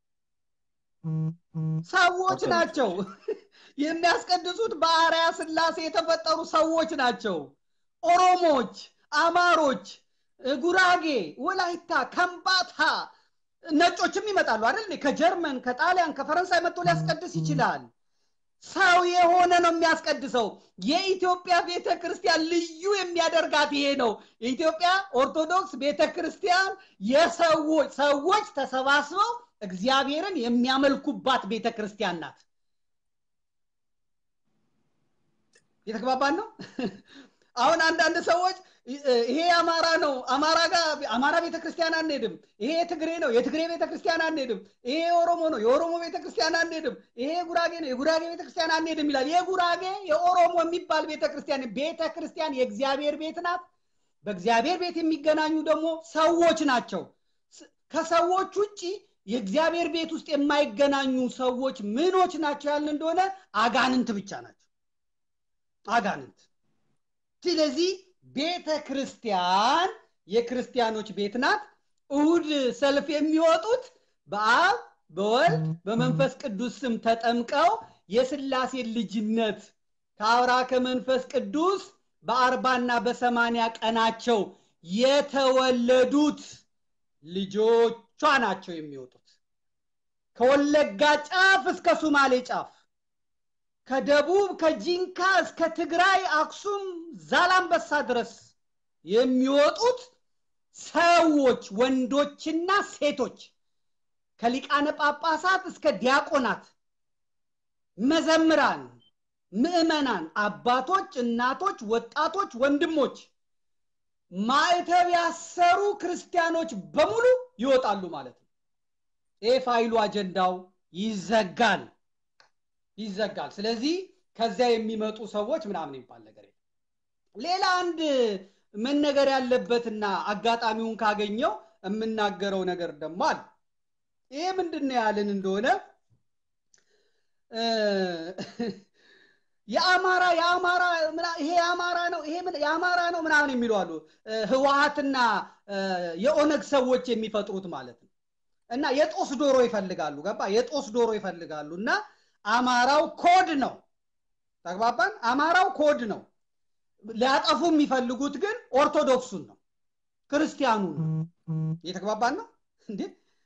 ሰዎች ናቸው የሚያስቀድሱት በአርያ ስላሴ የተፈጠሩ ሰዎች ናቸው ኦሮሞች አማሮች ጉራጌ ወላይታ ከምባታ ነጮችም ይመጣሉ አይደል ከጀርመን ከጣሊያን ከፈረንሳይ መጥቶ ሊያስቀድስ ይችላል ሰው የሆነ ነው የሚያስቀድሰው የኢትዮጵያ ቤተ ክርስቲያን ልዩ የሚያደርጋት ይሄ ነው የኢትዮጵያ ኦርቶዶክስ ቤተ ክርስቲያን የሰዎች ሰዎች ተሰባስበው እግዚአብሔርን የሚያመልኩባት ቤተ ክርስቲያን ናት የተግባባን ነው አሁን አንዳንድ ሰዎች ይሄ አማራ ነው አማራ ጋር አማራ ቤተክርስቲያን አንሄድም ይሄ የትግሬ ነው የትግሬ ቤተክርስቲያን አንሄድም ይሄ የኦሮሞ ነው የኦሮሞ ቤተክርስቲያን አንሄድም ይሄ የጉራጌ ነው የጉራጌ ቤተክርስቲያን አንሄድም ይላል የጉራጌ የኦሮሞ የሚባል ቤተክርስቲያን ቤተክርስቲያን የእግዚአብሔር ቤት ናት በእግዚአብሔር ቤት የሚገናኙ ደግሞ ሰዎች ናቸው ከሰዎች ውጭ የእግዚአብሔር ቤት ውስጥ የማይገናኙ ሰዎች ምኖች ናቸው ያልን እንደሆነ አጋንንት ብቻ ናቸው አጋንንት ስለዚህ ቤተ ክርስቲያን የክርስቲያኖች ቤት ናት እሁድ ሰልፍ የሚወጡት በአብ በወልድ በመንፈስ ቅዱስ ስም ተጠምቀው የስላሴ ልጅነት ከአውራ ከመንፈስ ቅዱስ በአርባና በሰማንያ ቀናቸው የተወለዱት ልጆቿ ናቸው የሚወጡት ከወለጋ ጫፍ እስከ ሱማሌ ጫፍ ከደቡብ ከጂንካ እስከ ትግራይ አክሱም ዛላንበሳ ድረስ የሚወጡት ሰዎች ወንዶችና ሴቶች ከሊቃነ ጳጳሳት እስከ ዲያቆናት መዘምራን ምዕመናን አባቶች እናቶች ወጣቶች ወንድሞች ማዕተብ ያሰሩ ክርስቲያኖች በሙሉ ይወጣሉ ማለት ነው ይህ ፋይሉ አጀንዳው ይዘጋል ይዘጋል ስለዚህ ከዚያ የሚመጡ ሰዎች ምናምን ይባል ነገር ሌላ አንድ መነገር ያለበትና አጋጣሚውን ካገኘው የምናገረው ነገር ደግሞ አለ ይሄ ምንድን ነው ያልን እንደሆነ የአማራ የአማራ ይሄ የአማራ ነው ይሄ የአማራ ነው ምናምን የሚሉ አሉ ህወሀትና የኦነግ ሰዎች የሚፈጥሩት ማለት ነው እና የጦስ ዶሮ ይፈልጋሉ ገባ የጦስ ዶሮ ይፈልጋሉ እና አማራው ኮድ ነው ተግባባን አማራው ኮድ ነው ሊያጠፉ የሚፈልጉት ግን ኦርቶዶክሱን ነው ክርስቲያኑ ነው እየተግባባን ነው እንዴ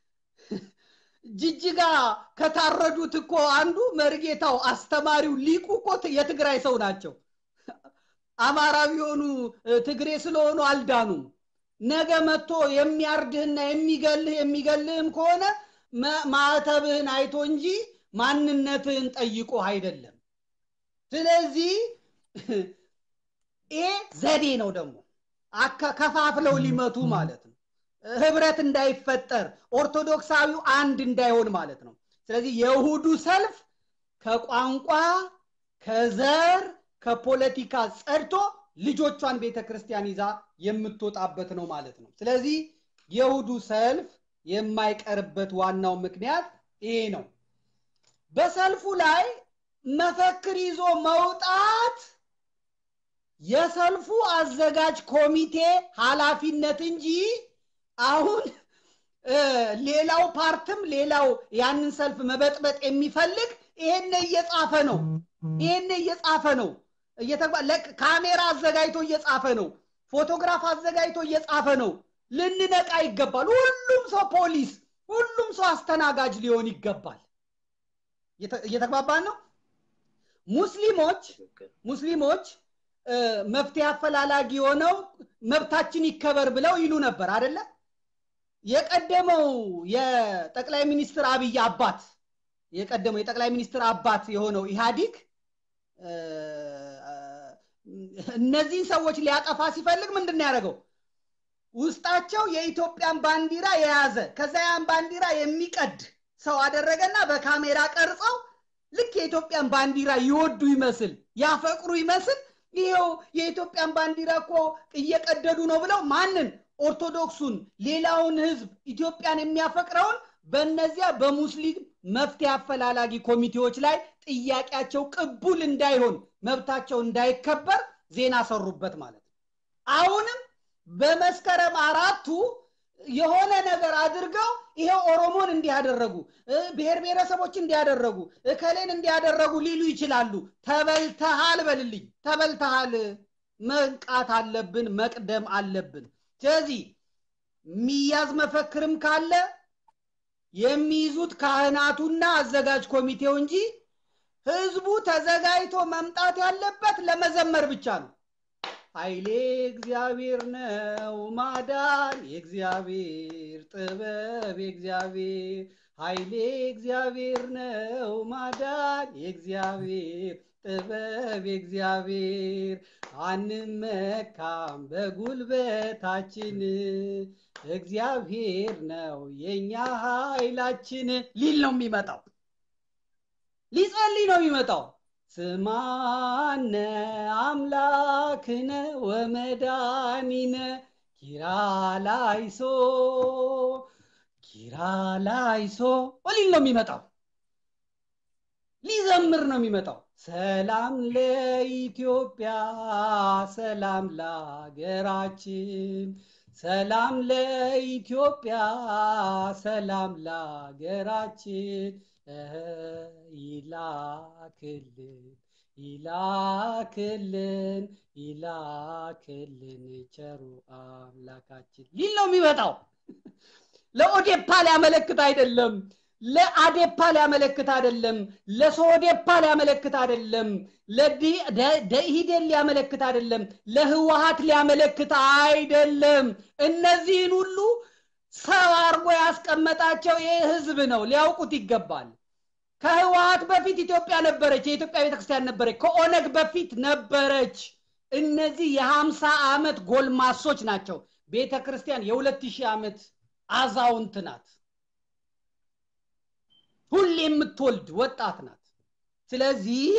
ጅጅጋ ከታረዱት እኮ አንዱ መርጌታው አስተማሪው ሊቁ እኮ የትግራይ ሰው ናቸው አማራ ቢሆኑ ትግሬ ስለሆኑ አልዳኑም ነገ መጥቶ የሚያርድህና የሚገልህ የሚገልህም ከሆነ ማዕተብህን አይቶ እንጂ ማንነትህን ጠይቆ አይደለም ስለዚህ ይሄ ዘዴ ነው ደግሞ ከፋፍለው ሊመቱ ማለት ነው ህብረት እንዳይፈጠር ኦርቶዶክሳዊው አንድ እንዳይሆን ማለት ነው ስለዚህ የእሁዱ ሰልፍ ከቋንቋ ከዘር ከፖለቲካ ጸድቶ ልጆቿን ቤተ ክርስቲያን ይዛ የምትወጣበት ነው ማለት ነው ስለዚህ የእሁዱ ሰልፍ የማይቀርበት ዋናው ምክንያት ይሄ ነው በሰልፉ ላይ መፈክር ይዞ መውጣት የሰልፉ አዘጋጅ ኮሚቴ ኃላፊነት እንጂ አሁን ሌላው ፓርትም ሌላው ያንን ሰልፍ መበጥበጥ የሚፈልግ ይሄን እየጻፈ ነው ይሄን እየጻፈ ነው ካሜራ አዘጋጅቶ እየጻፈ ነው ፎቶግራፍ አዘጋጅቶ እየጻፈ ነው ልንነቃ ይገባል ሁሉም ሰው ፖሊስ ሁሉም ሰው አስተናጋጅ ሊሆን ይገባል እየተግባባን ነው ሙስሊሞች ሙስሊሞች መፍትሄ አፈላላጊ የሆነው መብታችን ይከበር ብለው ይሉ ነበር አደለ የቀደመው የጠቅላይ ሚኒስትር አብይ አባት የቀደመው የጠቅላይ ሚኒስትር አባት የሆነው ኢህአዲግ እነዚህን ሰዎች ሊያጠፋ ሲፈልግ ምንድን ያደረገው ውስጣቸው የኢትዮጵያን ባንዲራ የያዘ ከዛ ያን ባንዲራ የሚቀድ ሰው አደረገና በካሜራ ቀርጸው ልክ የኢትዮጵያን ባንዲራ ይወዱ ይመስል ያፈቅሩ ይመስል ይሄው የኢትዮጵያን ባንዲራ እኮ እየቀደዱ ነው ብለው ማንን ኦርቶዶክሱን ሌላውን ህዝብ ኢትዮጵያን የሚያፈቅረውን በእነዚያ በሙስሊም መፍትሄ አፈላላጊ ኮሚቴዎች ላይ ጥያቄያቸው ቅቡል እንዳይሆን መብታቸው እንዳይከበር ዜና ሰሩበት ማለት ነው አሁንም በመስከረም አራቱ የሆነ ነገር አድርገው ይሄ ኦሮሞን እንዲያደረጉ ብሔር ብሔረሰቦች እንዲያደረጉ እከሌን እንዲያደረጉ ሊሉ ይችላሉ ተበልተሃል በልልኝ ተበልተሃል መንቃት አለብን መቅደም አለብን ስለዚህ የሚያዝ መፈክርም ካለ የሚይዙት ካህናቱና አዘጋጅ ኮሚቴው እንጂ ህዝቡ ተዘጋጅቶ መምጣት ያለበት ለመዘመር ብቻ ነው ኃይሌ እግዚአብሔር ነው ማዳን የእግዚአብሔር ጥበብ የእግዚአብሔር ኃይሌ እግዚአብሔር ነው ማዳን የእግዚአብሔር ጥበብ የእግዚአብሔር አንመካም በጉልበታችን እግዚአብሔር ነው የኛ ኃይላችን ሊል ነው የሚመጣው ሊጸልይ ነው የሚመጣው ስማነ አምላክነ ወመዳኒነ ኪራላይሶ ኪራላይሶ ሊል ነው የሚመጣው ሊዘምር ነው የሚመጣው ሰላም ለኢትዮጵያ ሰላም ለሀገራችን ሰላም ለኢትዮጵያ ሰላም ለሀገራችን ይላክልን ይላክልን ይላክልን ቸሩ አምላካችን ሊል ነው የሚመጣው ለኦዴፓ ሊያመለክት አይደለም ለአዴፓ ሊያመለክት አይደለም ለሶዴፓ ሊያመለክት አይደለም ለደኢህዴን ሊያመለክት አይደለም ለህወሀት ሊያመለክት አይደለም እነዚህን ሁሉ ሰው አርጎ ያስቀመጣቸው ይህ ህዝብ ነው ሊያውቁት ይገባል ከህወሀት በፊት ኢትዮጵያ ነበረች የኢትዮጵያ ቤተክርስቲያን ነበረች ከኦነግ በፊት ነበረች እነዚህ የሀምሳ ዓመት ጎልማሶች ናቸው ቤተ ክርስቲያን የሁለት ሺህ ዓመት አዛውንት ናት ሁሌ የምትወልድ ወጣት ናት ስለዚህ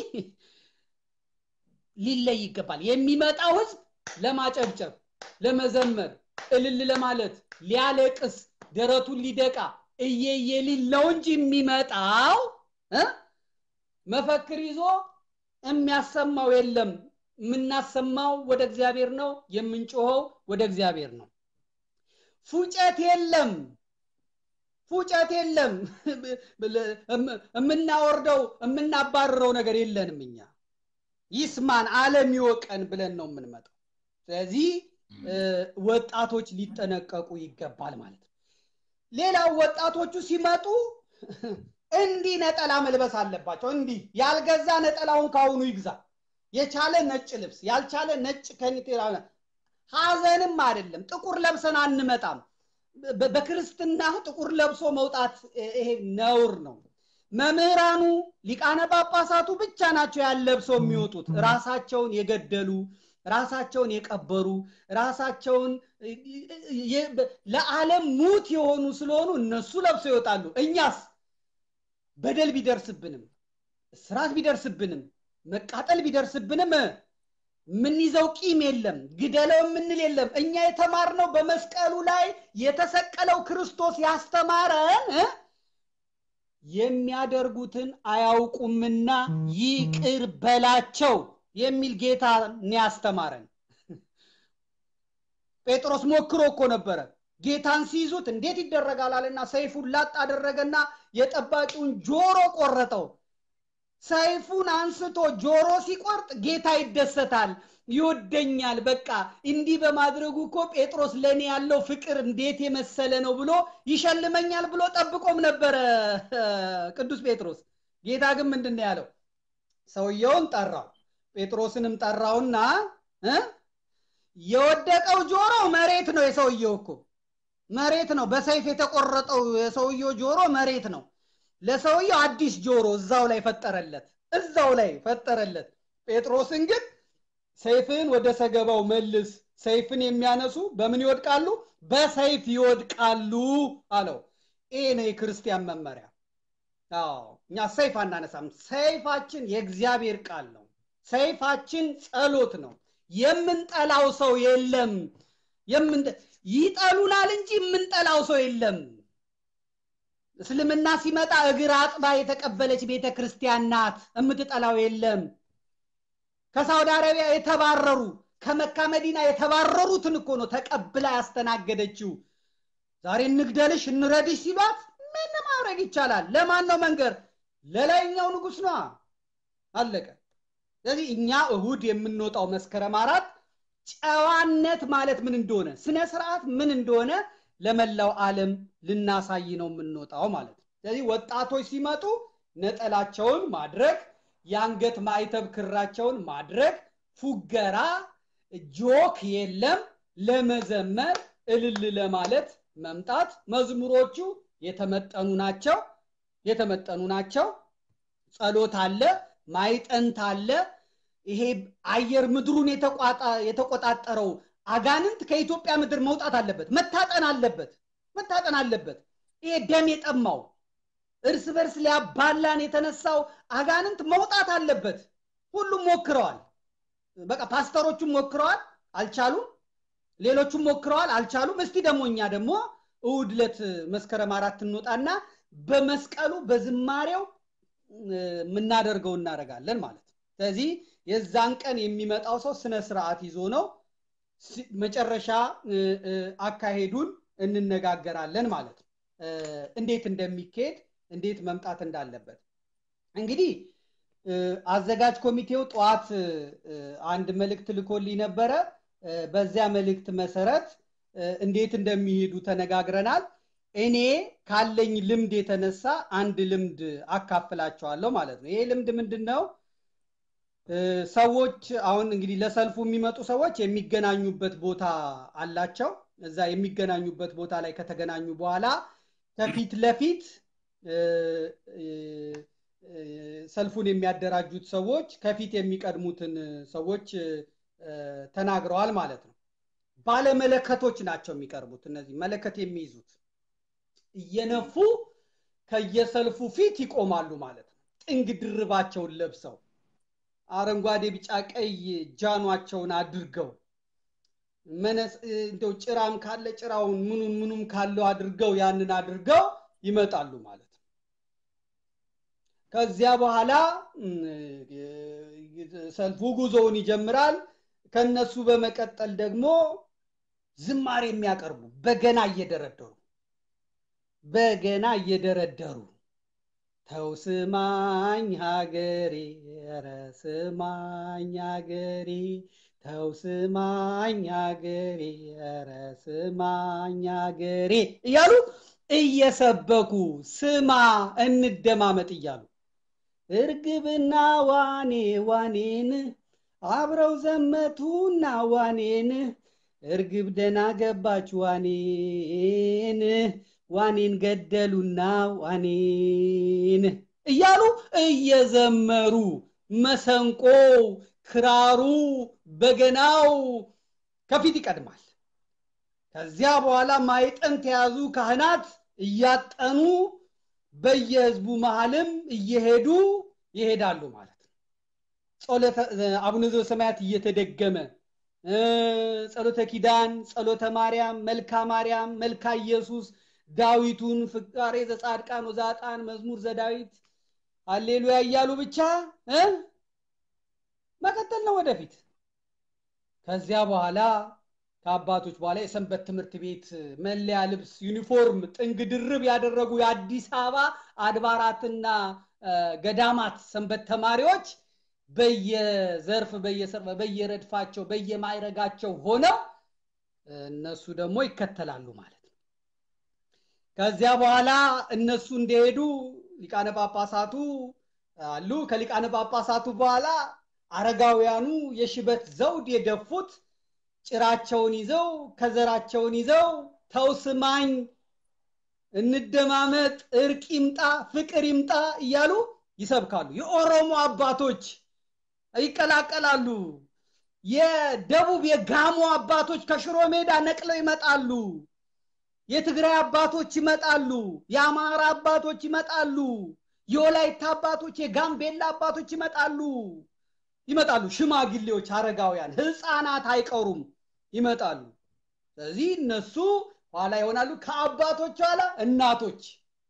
ሊለይ ይገባል የሚመጣው ህዝብ ለማጨብጨብ ለመዘመር እልል ለማለት ሊያለቅስ ደረቱን ሊደቃ እየየ ሊል ነው እንጂ የሚመጣው መፈክር ይዞ የሚያሰማው የለም የምናሰማው ወደ እግዚአብሔር ነው የምንጮኸው ወደ እግዚአብሔር ነው ፉጨት የለም ፉጨት የለም የምናወርደው የምናባርረው ነገር የለንም እኛ ይስማን አለም ይወቀን ብለን ነው የምንመጣው ስለዚህ ወጣቶች ሊጠነቀቁ ይገባል ማለት ነው ሌላው ወጣቶቹ ሲመጡ እንዲህ ነጠላ መልበስ አለባቸው እንዲህ ያልገዛ ነጠላውን ካሁኑ ይግዛ የቻለ ነጭ ልብስ ያልቻለ ነጭ ከኒቴራ ሀዘንም አይደለም ጥቁር ለብሰን አንመጣም በክርስትና ጥቁር ለብሶ መውጣት ይሄ ነውር ነው መምህራኑ ሊቃነ ጳጳሳቱ ብቻ ናቸው ያለብሰው የሚወጡት ራሳቸውን የገደሉ ራሳቸውን የቀበሩ ራሳቸውን ለዓለም ሙት የሆኑ ስለሆኑ እነሱ ለብሰው ይወጣሉ እኛስ በደል ቢደርስብንም ስራት ቢደርስብንም መቃጠል ቢደርስብንም የምንይዘው ቂም የለም ግደለው የምንል የለም እኛ የተማርነው በመስቀሉ ላይ የተሰቀለው ክርስቶስ ያስተማረን የሚያደርጉትን አያውቁምና ይቅር በላቸው የሚል ጌታ ያስተማረን ጴጥሮስ ሞክሮ እኮ ነበረ ጌታን ሲይዙት እንዴት ይደረጋል አለና ሰይፉን ላጥ አደረገና የጠባቂውን ጆሮ ቆረጠው ሰይፉን አንስቶ ጆሮ ሲቆርጥ ጌታ ይደሰታል ይወደኛል በቃ እንዲህ በማድረጉ እኮ ጴጥሮስ ለእኔ ያለው ፍቅር እንዴት የመሰለ ነው ብሎ ይሸልመኛል ብሎ ጠብቆም ነበረ ቅዱስ ጴጥሮስ ጌታ ግን ምንድን ያለው ሰውየውን ጠራው ጴጥሮስንም ጠራውና የወደቀው ጆሮ መሬት ነው የሰውየው እኮ መሬት ነው። በሰይፍ የተቆረጠው የሰውየው ጆሮ መሬት ነው። ለሰውየው አዲስ ጆሮ እዛው ላይ ፈጠረለት፣ እዛው ላይ ፈጠረለት። ጴጥሮስን ግን ሰይፍን ወደ ሰገባው መልስ፣ ሰይፍን የሚያነሱ በምን ይወድቃሉ? በሰይፍ ይወድቃሉ አለው። ይሄ ነው የክርስቲያን መመሪያ። አዎ እኛ ሰይፍ አናነሳም። ሰይፋችን የእግዚአብሔር ቃል ነው። ሰይፋችን ጸሎት ነው። የምንጠላው ሰው የለም። ይጠሉናል እንጂ የምንጠላው ሰው የለም። እስልምና ሲመጣ እግር አጥባ የተቀበለች ቤተ ክርስቲያን ናት። የምትጠላው የለም። ከሳውዲ አረቢያ የተባረሩ ከመካ መዲና የተባረሩትን እኮ ነው ተቀብላ ያስተናገደችው። ዛሬ እንግደልሽ እንረድሽ ሲሏት ምን ማድረግ ይቻላል? ለማን ነው መንገር? ለላይኛው ንጉሥ ነዋ። አለቀ። ስለዚህ እኛ እሁድ የምንወጣው መስከረም አራት ጨዋነት ማለት ምን እንደሆነ ስነ ስርዓት ምን እንደሆነ ለመላው ዓለም ልናሳይ ነው የምንወጣው ማለት ነው። ስለዚህ ወጣቶች ሲመጡ ነጠላቸውን ማድረግ፣ የአንገት ማዕተብ ክራቸውን ማድረግ፣ ፉገራ፣ ጆክ የለም። ለመዘመር እልል ለማለት መምጣት። መዝሙሮቹ የተመጠኑ ናቸው የተመጠኑ ናቸው። ጸሎት አለ፣ ማይጠንት አለ። ይሄ አየር ምድሩን የተቆጣጠረው አጋንንት ከኢትዮጵያ ምድር መውጣት አለበት፣ መታጠን አለበት፣ መታጠን አለበት። ይሄ ደም የጠማው እርስ በርስ ሊያባላን የተነሳው አጋንንት መውጣት አለበት። ሁሉም ሞክረዋል። በቃ ፓስተሮቹም ሞክረዋል፣ አልቻሉም። ሌሎቹም ሞክረዋል፣ አልቻሉም። እስቲ ደግሞ እኛ ደግሞ እሑድ ዕለት መስከረም አራት እንወጣና በመስቀሉ በዝማሬው የምናደርገው እናደርጋለን ማለት ነው። ስለዚህ የዛን ቀን የሚመጣው ሰው ስነ ስርዓት ይዞ ነው። መጨረሻ አካሄዱን እንነጋገራለን ማለት ነው። እንዴት እንደሚካሄድ እንዴት መምጣት እንዳለበት እንግዲህ አዘጋጅ ኮሚቴው ጠዋት አንድ መልእክት ልኮልኝ ነበረ። በዚያ መልእክት መሰረት እንዴት እንደሚሄዱ ተነጋግረናል። እኔ ካለኝ ልምድ የተነሳ አንድ ልምድ አካፍላቸዋለሁ ማለት ነው። ይሄ ልምድ ምንድን ነው? ሰዎች አሁን እንግዲህ ለሰልፉ የሚመጡ ሰዎች የሚገናኙበት ቦታ አላቸው። እዛ የሚገናኙበት ቦታ ላይ ከተገናኙ በኋላ ከፊት ለፊት ሰልፉን የሚያደራጁት ሰዎች ከፊት የሚቀድሙትን ሰዎች ተናግረዋል ማለት ነው። ባለመለከቶች ናቸው የሚቀርቡት። እነዚህ መለከት የሚይዙት እየነፉ ከየሰልፉ ፊት ይቆማሉ ማለት ነው። ጥንግ ድርባቸውን ለብሰው አረንጓዴ፣ ቢጫ፣ ቀይ ጃኗቸውን አድርገው እንደው ጭራም ካለ ጭራውን ምኑን ምኑም ካለው አድርገው ያንን አድርገው ይመጣሉ ማለት ነው። ከዚያ በኋላ ሰልፉ ጉዞውን ይጀምራል። ከነሱ በመቀጠል ደግሞ ዝማሬ የሚያቀርቡ በገና እየደረደሩ በገና እየደረደሩ ተው ስማኝ ሀገሬ፣ ኧረ ስማኝ ሀገሬ፣ ተው ስማኝ ሀገሬ፣ ኧረ ስማኝ ሀገሬ እያሉ እየሰበኩ ስማ እንደማመጥ እያሉ እርግብና ዋኔ ዋኔን አብረው ዘመቱና ዋኔን እርግብ ደና ገባች ዋኔን ዋኔን ገደሉና ዋኔን እያሉ እየዘመሩ መሰንቆው፣ ክራሩ፣ በገናው ከፊት ይቀድማል። ከዚያ በኋላ ማይጠንት የያዙ ካህናት እያጠኑ በየህዝቡ መሃልም እየሄዱ ይሄዳሉ ማለት ነው። ጸሎተ አቡነ ዘበሰማያት እየተደገመ ጸሎተ ኪዳን፣ ጸሎተ ማርያም፣ መልካ ማርያም፣ መልካ ኢየሱስ፣ ዳዊቱን፣ ፍቃሬ ዘጻድቃን ወዛጣን፣ መዝሙር ዘዳዊት፣ አሌሉያ እያሉ ብቻ መቀጠል ነው ወደፊት። ከዚያ በኋላ ከአባቶች በኋላ የሰንበት ትምህርት ቤት መለያ ልብስ ዩኒፎርም ጥንግ ድርብ ያደረጉ የአዲስ አበባ አድባራትና ገዳማት ሰንበት ተማሪዎች በየዘርፍ በየረድፋቸው በየማይረጋቸው ሆነው እነሱ ደግሞ ይከተላሉ ማለት ነው። ከዚያ በኋላ እነሱ እንደሄዱ ሊቃነ ጳጳሳቱ አሉ። ከሊቃነ ጳጳሳቱ በኋላ አረጋውያኑ የሽበት ዘውድ የደፉት ጭራቸውን ይዘው ከዘራቸውን ይዘው ተው ስማኝ፣ እንደማመጥ፣ እርቅ ይምጣ፣ ፍቅር ይምጣ እያሉ ይሰብካሉ። የኦሮሞ አባቶች ይቀላቀላሉ። የደቡብ የጋሞ አባቶች ከሽሮ ሜዳ ነቅለው ይመጣሉ። የትግራይ አባቶች ይመጣሉ። የአማራ አባቶች ይመጣሉ። የወላይታ አባቶች፣ የጋምቤላ አባቶች ይመጣሉ ይመጣሉ። ሽማግሌዎች፣ አረጋውያን፣ ህፃናት አይቀሩም ይመጣሉ። ስለዚህ እነሱ ኋላ ይሆናሉ። ከአባቶች ኋላ እናቶች።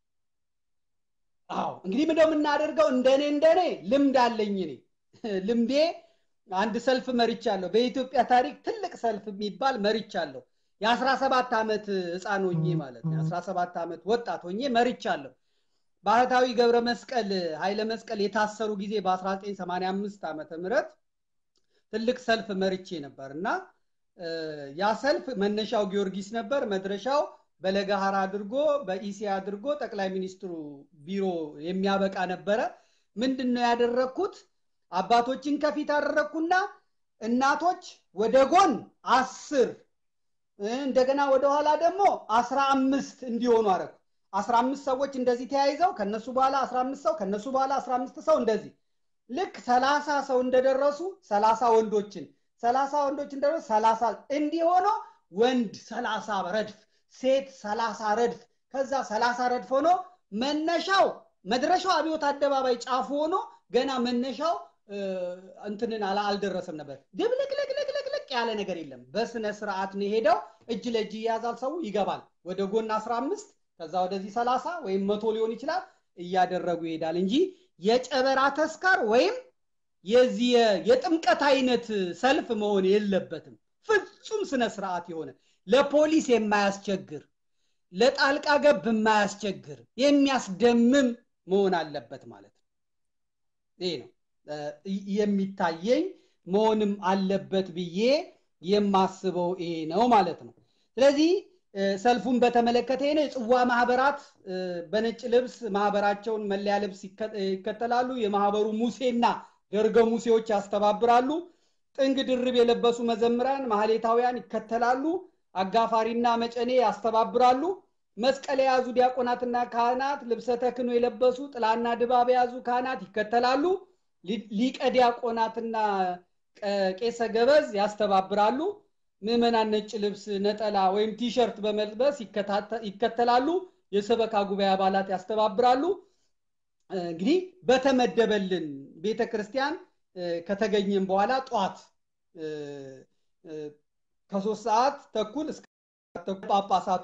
አዎ እንግዲህ ምንድነው የምናደርገው? እንደኔ እንደኔ ልምድ አለኝ እኔ ልምዴ አንድ ሰልፍ መርቻለሁ። በኢትዮጵያ ታሪክ ትልቅ ሰልፍ የሚባል መርቻለሁ። የአስራ ሰባት ዓመት ህፃን ሆኜ ማለት ነው። የአስራ ሰባት ዓመት ወጣት ሆኜ መርቻለሁ። ባህታዊ ገብረ መስቀል ኃይለ መስቀል የታሰሩ ጊዜ በ1985 ዓመተ ምህረት ትልቅ ሰልፍ መርቼ ነበር እና ያ ሰልፍ መነሻው ጊዮርጊስ ነበር። መድረሻው በለገሃር አድርጎ በኢሲያ አድርጎ ጠቅላይ ሚኒስትሩ ቢሮ የሚያበቃ ነበረ። ምንድን ነው ያደረግኩት? አባቶችን ከፊት አደረግኩና እናቶች ወደ ጎን አስር እንደገና ወደኋላ ደግሞ አስራ አምስት እንዲሆኑ አረኩ። አስራ አምስት ሰዎች እንደዚህ ተያይዘው ከነሱ በኋላ አስራ አምስት ሰው ከነሱ በኋላ አስራ አምስት ሰው እንደዚህ ልክ ሰላሳ ሰው እንደደረሱ ሰላሳ ወንዶችን ሰላሳ ወንዶች እንደደረሱ ሰላሳ እንዲሆኖ ወንድ ሰላሳ ረድፍ ሴት ሰላሳ ረድፍ ከዛ ሰላሳ ረድፍ ሆኖ መነሻው መድረሻው አብዮት አደባባይ ጫፉ ሆኖ ገና መነሻው እንትንን አልደረሰም ነበር። ድብልቅልቅልቅልቅ ያለ ነገር የለም። በስነ ስርዓት ነው የሄደው። እጅ ለእጅ ይያዛል። ሰው ይገባል። ወደ ጎን አስራ አምስት ከዛ ወደዚህ ሰላሳ ወይም መቶ ሊሆን ይችላል እያደረጉ ይሄዳል እንጂ የጨበራ ተስካር ወይም የዚህ የጥምቀት አይነት ሰልፍ መሆን የለበትም። ፍጹም ስነ ስርዓት የሆነ ለፖሊስ የማያስቸግር ለጣልቃ ገብ የማያስቸግር የሚያስደምም መሆን አለበት ማለት ነው። ይህ ነው የሚታየኝ መሆንም አለበት ብዬ የማስበው ይሄ ነው ማለት ነው። ስለዚህ ሰልፉን በተመለከተ ነው የጽዋ ማህበራት በነጭ ልብስ ማህበራቸውን መለያ ልብስ ይከተላሉ። የማህበሩ ሙሴና ደርገ ሙሴዎች ያስተባብራሉ። ጥንግ ድርብ የለበሱ መዘምራን ማህሌታውያን ይከተላሉ። አጋፋሪና መጨኔ ያስተባብራሉ። መስቀል የያዙ ዲያቆናትና ካህናት፣ ልብሰ ተክህኖ የለበሱ ጥላና ድባብ የያዙ ካህናት ይከተላሉ። ሊቀ ዲያቆናትና ቄሰ ገበዝ ያስተባብራሉ። ምዕመናን ነጭ ልብስ ነጠላ ወይም ቲሸርት በመልበስ ይከተላሉ። የሰበካ ጉባኤ አባላት ያስተባብራሉ። እንግዲህ በተመደበልን ቤተ ክርስቲያን ከተገኘም በኋላ ጠዋት ከሶስት ሰዓት ተኩል እስከ ጳጳሳቱ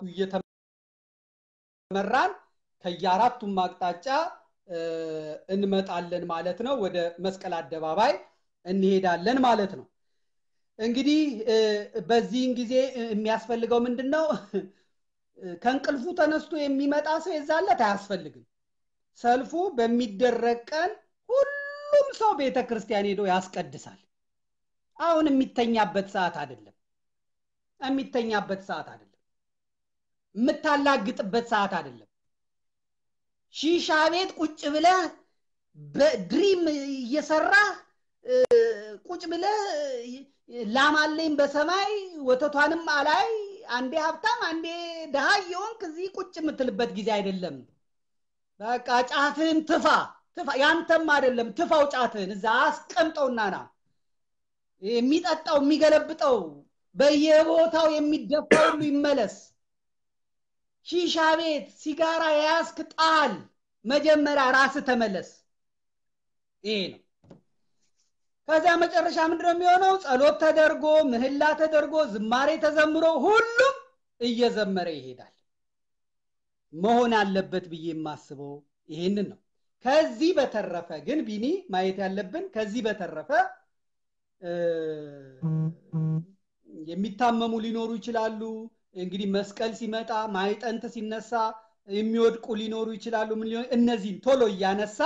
እየተመራን ከየአራቱም አቅጣጫ እንመጣለን ማለት ነው። ወደ መስቀል አደባባይ እንሄዳለን ማለት ነው። እንግዲህ በዚህን ጊዜ የሚያስፈልገው ምንድን ነው? ከእንቅልፉ ተነስቶ የሚመጣ ሰው የዛለት አያስፈልግም። ሰልፉ በሚደረግ ቀን ሁሉም ሰው ቤተ ክርስቲያን ሄዶ ያስቀድሳል። አሁን የሚተኛበት ሰዓት አይደለም። የሚተኛበት ሰዓት አይደለም። የምታላግጥበት ሰዓት አይደለም። ሺሻ ቤት ቁጭ ብለህ በድሪም እየሰራህ ቁጭ ብለህ ላማለኝ በሰማይ ወተቷንም አላይ አንዴ ሀብታም አንዴ ድሃ የሆንክ እዚህ ቁጭ የምትልበት ጊዜ አይደለም። በቃ ጫትህን ትፋ ትፋ። ያንተም አይደለም ትፋው ጫትህን እዛ አስቀምጠውና ና። የሚጠጣው የሚገለብጠው በየቦታው የሚደፋው ሁሉ ይመለስ። ሺሻ ቤት ሲጋራ የያዝክ ጣል። መጀመሪያ ራስ ተመለስ። ይሄ ነው። ከዚያ መጨረሻ ምንድነው የሚሆነው? ጸሎት ተደርጎ ምህላ ተደርጎ ዝማሬ ተዘምሮ ሁሉም እየዘመረ ይሄዳል። መሆን አለበት ብዬ የማስበው ይሄንን ነው። ከዚህ በተረፈ ግን ቢኒ ማየት ያለብን ከዚህ በተረፈ የሚታመሙ ሊኖሩ ይችላሉ። እንግዲህ መስቀል ሲመጣ ማይጠንት ሲነሳ የሚወድቁ ሊኖሩ ይችላሉ። ምን ሊሆን እነዚህን ቶሎ እያነሳ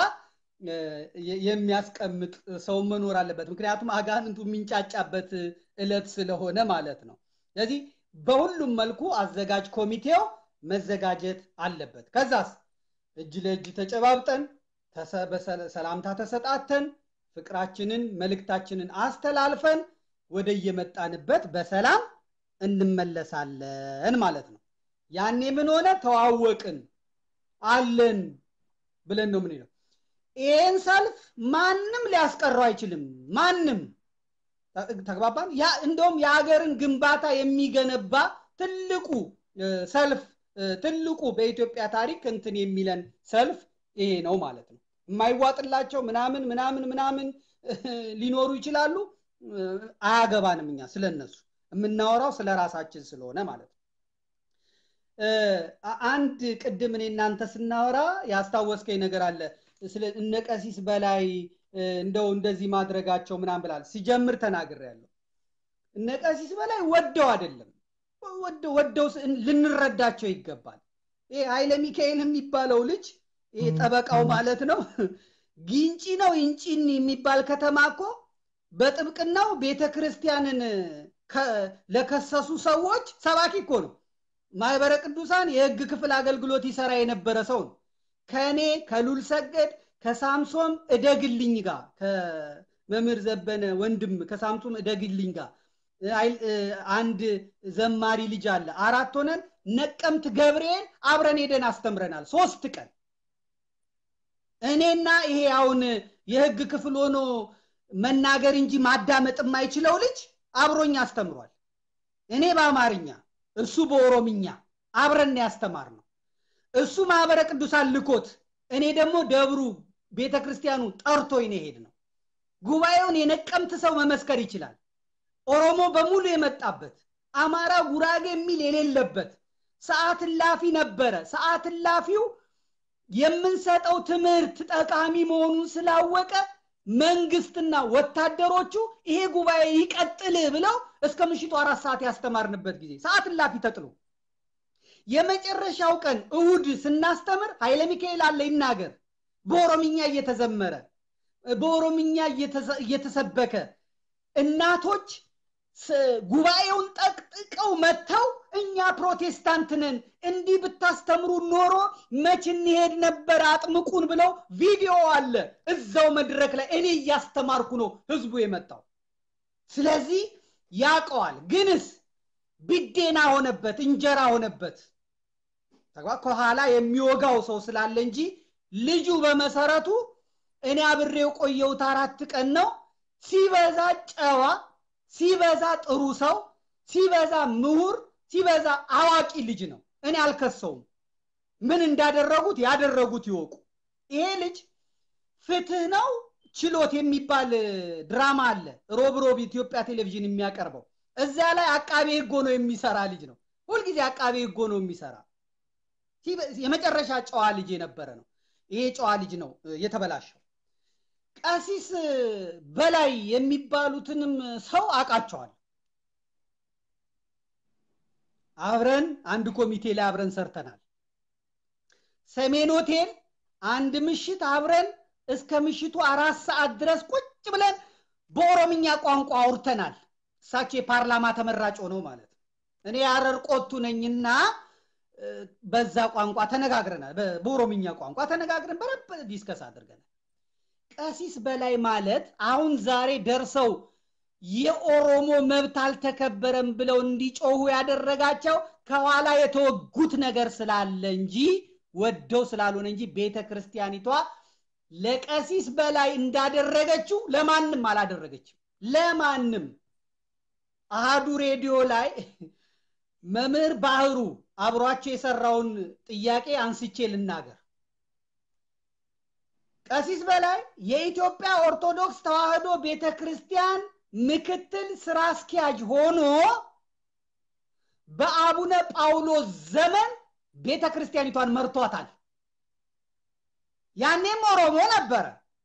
የሚያስቀምጥ ሰው መኖር አለበት። ምክንያቱም አጋንንቱ የሚንጫጫበት እለት ስለሆነ ማለት ነው። ስለዚህ በሁሉም መልኩ አዘጋጅ ኮሚቴው መዘጋጀት አለበት። ከዛስ እጅ ለእጅ ተጨባብጠን ሰላምታ ተሰጣተን ፍቅራችንን መልእክታችንን አስተላልፈን ወደ የመጣንበት በሰላም እንመለሳለን ማለት ነው። ያኔ ምን ሆነ ተዋወቅን አለን ብለን ነው ምንለው ይህን ሰልፍ ማንም ሊያስቀረው አይችልም ማንም ተግባባን ያ እንደውም የሀገርን ግንባታ የሚገነባ ትልቁ ሰልፍ ትልቁ በኢትዮጵያ ታሪክ እንትን የሚለን ሰልፍ ይሄ ነው ማለት ነው የማይዋጥላቸው ምናምን ምናምን ምናምን ሊኖሩ ይችላሉ አያገባንም እኛ ስለነሱ የምናወራው ስለ ራሳችን ስለሆነ ማለት ነው አንድ ቅድም እኔ እናንተ ስናወራ ያስታወስከኝ ነገር አለ ስለ እነ ቀሲስ በላይ እንደው እንደዚህ ማድረጋቸው ምናም ብላል ሲጀምር ተናግር ያለው እነ ቀሲስ በላይ ወደው አይደለም ወደው ልንረዳቸው ይገባል ይሄ ኃይለ ሚካኤል የሚባለው ልጅ ይሄ ጠበቃው ማለት ነው ጊንጪ ነው ኢንጪን የሚባል ከተማ እኮ በጥብቅናው ቤተ ክርስቲያንን ለከሰሱ ሰዎች ሰባኪ እኮ ነው ማህበረ ቅዱሳን የህግ ክፍል አገልግሎት ይሰራ የነበረ ሰው ነው ከእኔ ከሉል ሰገድ ከሳምሶም እደግልኝ ጋር ከመምህር ዘበነ ወንድም ከሳምሶም እደግልኝ ጋር አንድ ዘማሪ ልጅ አለ አራት ሆነን ነቀምት ገብርኤል አብረን ሄደን አስተምረናል ሶስት ቀን እኔና ይሄ አሁን የህግ ክፍል ሆኖ መናገር እንጂ ማዳመጥ የማይችለው ልጅ አብሮኝ አስተምሯል እኔ በአማርኛ እሱ በኦሮምኛ አብረን ያስተማር ነው እሱ ማህበረ ቅዱሳን ልኮት እኔ ደግሞ ደብሩ ቤተ ክርስቲያኑ ጠርቶኝ ነው ሄድ ነው ጉባኤውን የነቀምት ሰው መመስከር ይችላል ኦሮሞ በሙሉ የመጣበት አማራ ጉራጌ የሚል የሌለበት ሰዓት ላፊ ነበረ ሰዓት ላፊው የምንሰጠው ትምህርት ጠቃሚ መሆኑን ስላወቀ መንግስትና ወታደሮቹ ይሄ ጉባኤ ይቀጥል ብለው እስከ ምሽቱ አራት ሰዓት ያስተማርንበት ጊዜ ሰዓት ላፊ ተጥሎ የመጨረሻው ቀን እሁድ ስናስተምር ኃይለ ሚካኤል አለ ይናገር በኦሮምኛ እየተዘመረ በኦሮምኛ እየተሰበከ እናቶች ጉባኤውን ጠቅጥቀው መጥተው እኛ ፕሮቴስታንት ነን እንዲህ ብታስተምሩ ኖሮ መች እንሄድ ነበር አጥምቁን ብለው ቪዲዮ አለ እዛው መድረክ ላይ እኔ እያስተማርኩ ነው ህዝቡ የመጣው ስለዚህ ያቀዋል ግንስ ብዴና ሆነበት እንጀራ ሆነበት ከኋላ የሚወጋው ሰው ስላለ እንጂ ልጁ በመሰረቱ እኔ አብሬው ቆየሁት አራት ቀን ነው ሲበዛ ጨዋ ሲበዛ ጥሩ ሰው ሲበዛ ምሁር ሲበዛ አዋቂ ልጅ ነው እኔ አልከሰውም ምን እንዳደረጉት ያደረጉት ይወቁ ይሄ ልጅ ፍትህ ነው ችሎት የሚባል ድራማ አለ ሮብ ሮብ ኢትዮጵያ ቴሌቪዥን የሚያቀርበው እዚያ ላይ አቃቤ ህጎ ነው የሚሰራ ልጅ ነው ሁልጊዜ አቃቤ ህጎ ነው የሚሰራ የመጨረሻ ጨዋ ልጅ የነበረ ነው ይሄ ጨዋ ልጅ ነው የተበላሸው ቀሲስ በላይ የሚባሉትንም ሰው አውቃቸዋል አብረን አንድ ኮሚቴ ላይ አብረን ሰርተናል ሰሜን ሆቴል አንድ ምሽት አብረን እስከ ምሽቱ አራት ሰዓት ድረስ ቁጭ ብለን በኦሮምኛ ቋንቋ አውርተናል እሳቸው የፓርላማ ተመራጭ ሆነው ማለት እኔ ያረር ቆቱ ነኝና በዛ ቋንቋ ተነጋግረናል በኦሮምኛ ቋንቋ ተነጋግረን በረብ ዲስከስ አድርገናል ቀሲስ በላይ ማለት አሁን ዛሬ ደርሰው የኦሮሞ መብት አልተከበረም ብለው እንዲጮሁ ያደረጋቸው ከኋላ የተወጉት ነገር ስላለ እንጂ ወደው ስላልሆነ እንጂ ቤተ ክርስቲያኒቷ ለቀሲስ በላይ እንዳደረገችው ለማንም አላደረገችም ለማንም አሃዱ ሬዲዮ ላይ መምህር ባህሩ አብሯቸው የሰራውን ጥያቄ አንስቼ ልናገር ቀሲስ በላይ የኢትዮጵያ ኦርቶዶክስ ተዋህዶ ቤተ ክርስቲያን ምክትል ስራ አስኪያጅ ሆኖ በአቡነ ጳውሎስ ዘመን ቤተ ክርስቲያኒቷን መርቷታል ያኔም ኦሮሞ ነበረ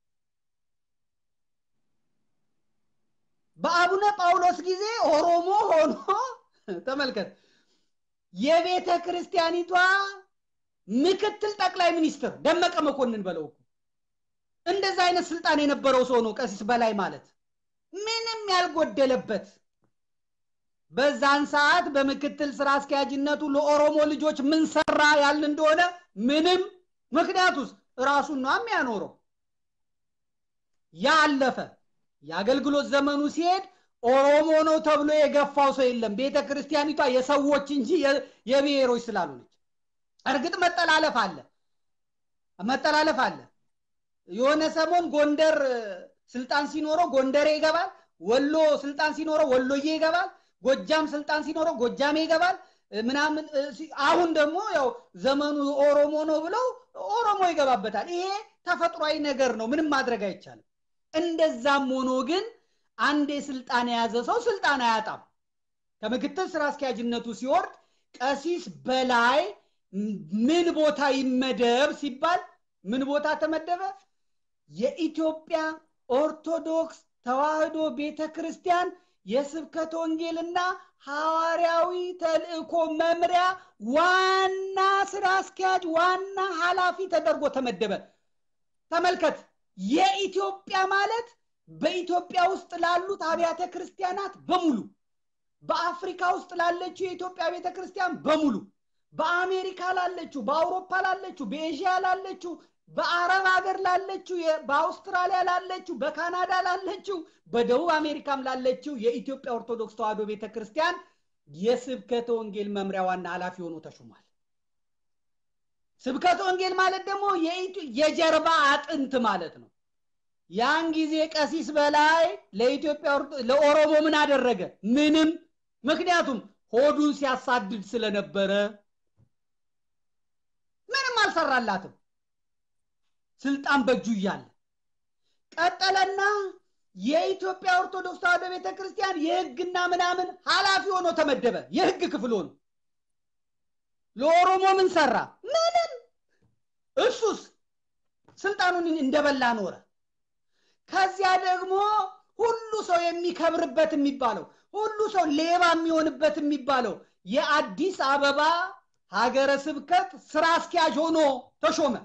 በአቡነ ጳውሎስ ጊዜ ኦሮሞ ሆኖ ተመልከት የቤተ ክርስቲያኒቷ ምክትል ጠቅላይ ሚኒስትር ደመቀ መኮንን በለው እንደዛ አይነት ስልጣን የነበረው ሰው ነው ቀሲስ በላይ ማለት ምንም ያልጎደለበት በዛን ሰዓት በምክትል ስራ አስኪያጅነቱ ለኦሮሞ ልጆች ምን ሰራ ያልን እንደሆነ ምንም ምክንያቱስ ራሱን ነው የሚያኖረው ያ አለፈ የአገልግሎት ዘመኑ ሲሄድ ኦሮሞ ነው ተብሎ የገፋው ሰው የለም። ቤተ ክርስቲያኒቷ የሰዎች እንጂ የብሔሮች ስላልሆነች። እርግጥ መጠላለፍ አለ መጠላለፍ አለ። የሆነ ሰሞን ጎንደር ስልጣን ሲኖረው ጎንደሬ ይገባል፣ ወሎ ስልጣን ሲኖረው ወሎዬ ይገባል፣ ጎጃም ስልጣን ሲኖረው ጎጃሜ ይገባል ምናምን። አሁን ደግሞ ያው ዘመኑ ኦሮሞ ነው ብለው ኦሮሞ ይገባበታል። ይሄ ተፈጥሯዊ ነገር ነው፣ ምንም ማድረግ አይቻልም። እንደዛም ሆኖ ግን አንድ የስልጣን የያዘ ሰው ስልጣን አያጣም። ከምክትል ስራ አስኪያጅነቱ ሲወርድ ቀሲስ በላይ ምን ቦታ ይመደብ ሲባል ምን ቦታ ተመደበ? የኢትዮጵያ ኦርቶዶክስ ተዋህዶ ቤተ ክርስቲያን የስብከት ወንጌልና ሐዋርያዊ ተልእኮ መምሪያ ዋና ስራ አስኪያጅ ዋና ኃላፊ ተደርጎ ተመደበ። ተመልከት፣ የኢትዮጵያ ማለት በኢትዮጵያ ውስጥ ላሉት አብያተ ክርስቲያናት በሙሉ በአፍሪካ ውስጥ ላለችው የኢትዮጵያ ቤተ ክርስቲያን በሙሉ በአሜሪካ ላለችው፣ በአውሮፓ ላለችው፣ በኤዥያ ላለችው፣ በአረብ ሀገር ላለችው፣ በአውስትራሊያ ላለችው፣ በካናዳ ላለችው፣ በደቡብ አሜሪካም ላለችው የኢትዮጵያ ኦርቶዶክስ ተዋህዶ ቤተ ክርስቲያን የስብከተ ወንጌል መምሪያ ዋና ኃላፊ ሆኖ ተሹሟል። ስብከተ ወንጌል ማለት ደግሞ የጀርባ አጥንት ማለት ነው። ያን ጊዜ ቀሲስ በላይ ለኢትዮጵያ ለኦሮሞ ምን አደረገ? ምንም። ምክንያቱም ሆዱን ሲያሳድድ ስለነበረ ምንም አልሰራላትም። ስልጣን በእጁ እያለ ቀጠለና የኢትዮጵያ ኦርቶዶክስ ተዋህዶ ቤተ ክርስቲያን የህግና ምናምን ኃላፊ ሆኖ ተመደበ። የህግ ክፍል ሆኖ ለኦሮሞ ምን ሰራ? ምንም። እሱስ ስልጣኑን እንደበላ ኖረ። ከዚያ ደግሞ ሁሉ ሰው የሚከብርበት የሚባለው ሁሉ ሰው ሌባ የሚሆንበት የሚባለው የአዲስ አበባ ሀገረ ስብከት ስራ አስኪያጅ ሆኖ ተሾመ።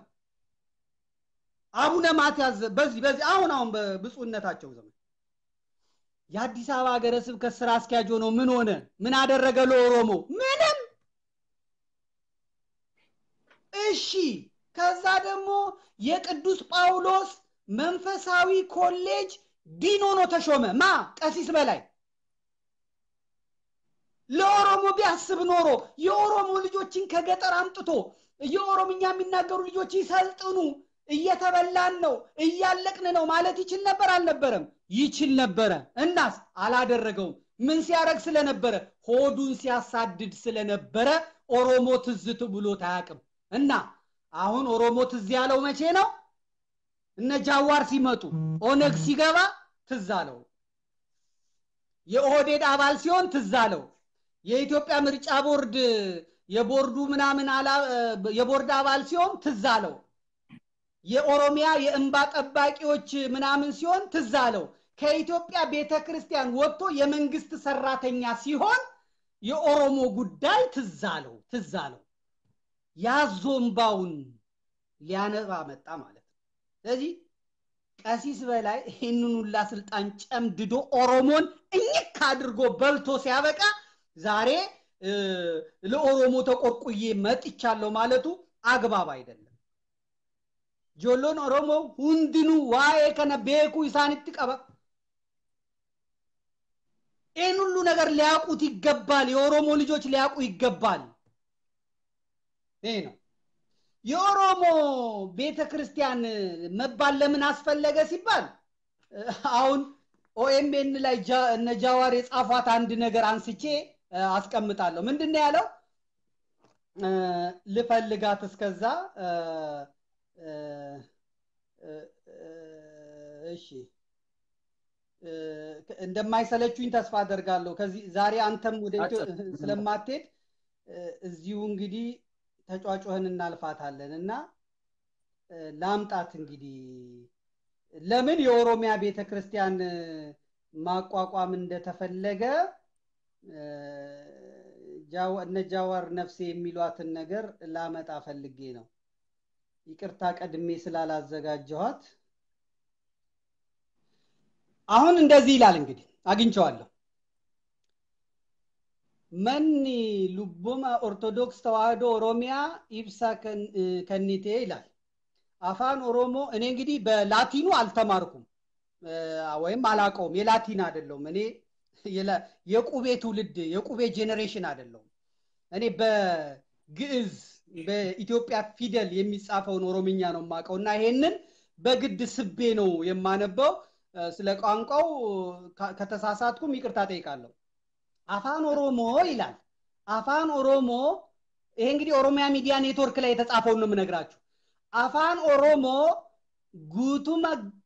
አቡነ ማትያስ በዚህ በዚህ አሁን አሁን በብፁዕነታቸው ዘመን የአዲስ አበባ ሀገረ ስብከት ስራ አስኪያጅ ሆኖ ምን ሆነ? ምን አደረገ ለኦሮሞ? ምንም። እሺ፣ ከዛ ደግሞ የቅዱስ ጳውሎስ መንፈሳዊ ኮሌጅ ዲን ሆኖ ተሾመ። ማ ቀሲስ በላይ ለኦሮሞ ቢያስብ ኖሮ የኦሮሞ ልጆችን ከገጠር አምጥቶ የኦሮምኛ የሚናገሩ ልጆች ይሰልጥኑ፣ እየተበላን ነው፣ እያለቅን ነው ማለት ይችል ነበር አልነበረም? ይችል ነበረ። እናስ አላደረገውም። ምን ሲያደርግ ስለነበረ? ሆዱን ሲያሳድድ ስለነበረ ኦሮሞ ትዝት ብሎት አያውቅም። እና አሁን ኦሮሞ ትዝ ያለው መቼ ነው? እነ ጃዋር ሲመጡ ኦነግ ሲገባ ትዝ አለው። የኦህዴድ አባል ሲሆን ትዝ አለው። የኢትዮጵያ ምርጫ ቦርድ የቦርዱ ምናምን የቦርድ አባል ሲሆን ትዝ አለው። የኦሮሚያ የእንባ ጠባቂዎች ምናምን ሲሆን ትዝ አለው። ከኢትዮጵያ ቤተ ክርስቲያን ወጥቶ የመንግስት ሰራተኛ ሲሆን የኦሮሞ ጉዳይ ትዝ አለው ትዝ አለው። ያዞምባውን ሊያነባ መጣ ማለት ነው። ስለዚህ ቀሲስ በላይ ይህንን ሁላ ስልጣን ጨምድዶ ኦሮሞን እኝክ አድርጎ በልቶ ሲያበቃ ዛሬ ለኦሮሞ ተቆርቁዬ መጥቻለሁ ማለቱ አግባብ አይደለም። ጆሎን ኦሮሞ ሁንድኑ ዋኤ ከነ ቤኩ ኢሳንት ቀባ ይህን ሁሉ ነገር ሊያውቁት ይገባል። የኦሮሞ ልጆች ሊያውቁ ይገባል። ይሄ ነው የኦሮሞ ቤተ ክርስቲያን መባል ለምን አስፈለገ ሲባል አሁን ኦኤምኤን ላይ እነ ጃዋር የጻፏት አንድ ነገር አንስቼ አስቀምጣለሁ። ምንድን ነው ያለው? ልፈልጋት እስከዛ እሺ እንደማይሰለችኝ ተስፋ አደርጋለሁ። ከዚህ ዛሬ አንተም ወደ ስለማትሄድ እዚሁ እንግዲህ ተጫጮህን እናልፋታለን እና ላምጣት እንግዲህ ለምን የኦሮሚያ ቤተ ክርስቲያን ማቋቋም እንደተፈለገ እነ ጃዋር ነፍሴ የሚሏትን ነገር ላመጣ ፈልጌ ነው። ይቅርታ ቀድሜ ስላላዘጋጀኋት። አሁን እንደዚህ ይላል እንግዲህ አግኝቸዋለሁ። መኒ ሉቡማ ኦርቶዶክስ ተዋህዶ ኦሮሚያ ኢብሳ ከኒቴ ይላል። አፋን ኦሮሞ እኔ እንግዲህ በላቲኑ አልተማርኩም ወይም አላቀውም። የላቲን አይደለውም። እኔ የቁቤ ትውልድ የቁቤ ጄኔሬሽን አይደለሁም። እኔ በግዕዝ በኢትዮጵያ ፊደል የሚጻፈውን ኦሮምኛ ነው የማውቀው እና ይሄንን በግድ ስቤ ነው የማነበው። ስለ ቋንቋው ከተሳሳትኩም ይቅርታ ጠይቃለሁ። አፋን ኦሮሞ ይላል። አፋን ኦሮሞ ይሄ እንግዲህ ኦሮሚያ ሚዲያ ኔትወርክ ላይ የተጻፈውን ነው የምነግራችሁ። አፋን ኦሮሞ ጉቱመ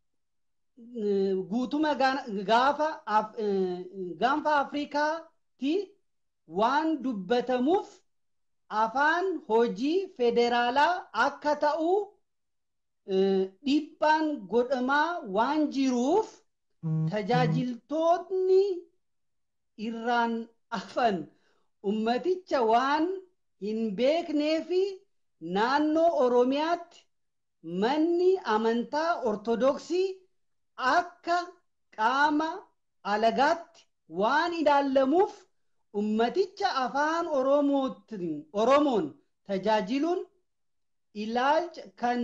ጉቱመ ጋፋ ጋንፋ አፍሪካቲ ዋን ዱበተሙፍ afaan hojii federaalaa akka ta'u dhiibbaan godhamaa waan jiruuf tajaajiltoonni irraan afan ummaticha waan hin beeknee fi naannoo oromiyaatti manni amantaa ortodoksii akka qaama alagaatti waan ilaalamuuf ummaticha afaan oromoon tajaajiluun ilaalcha kan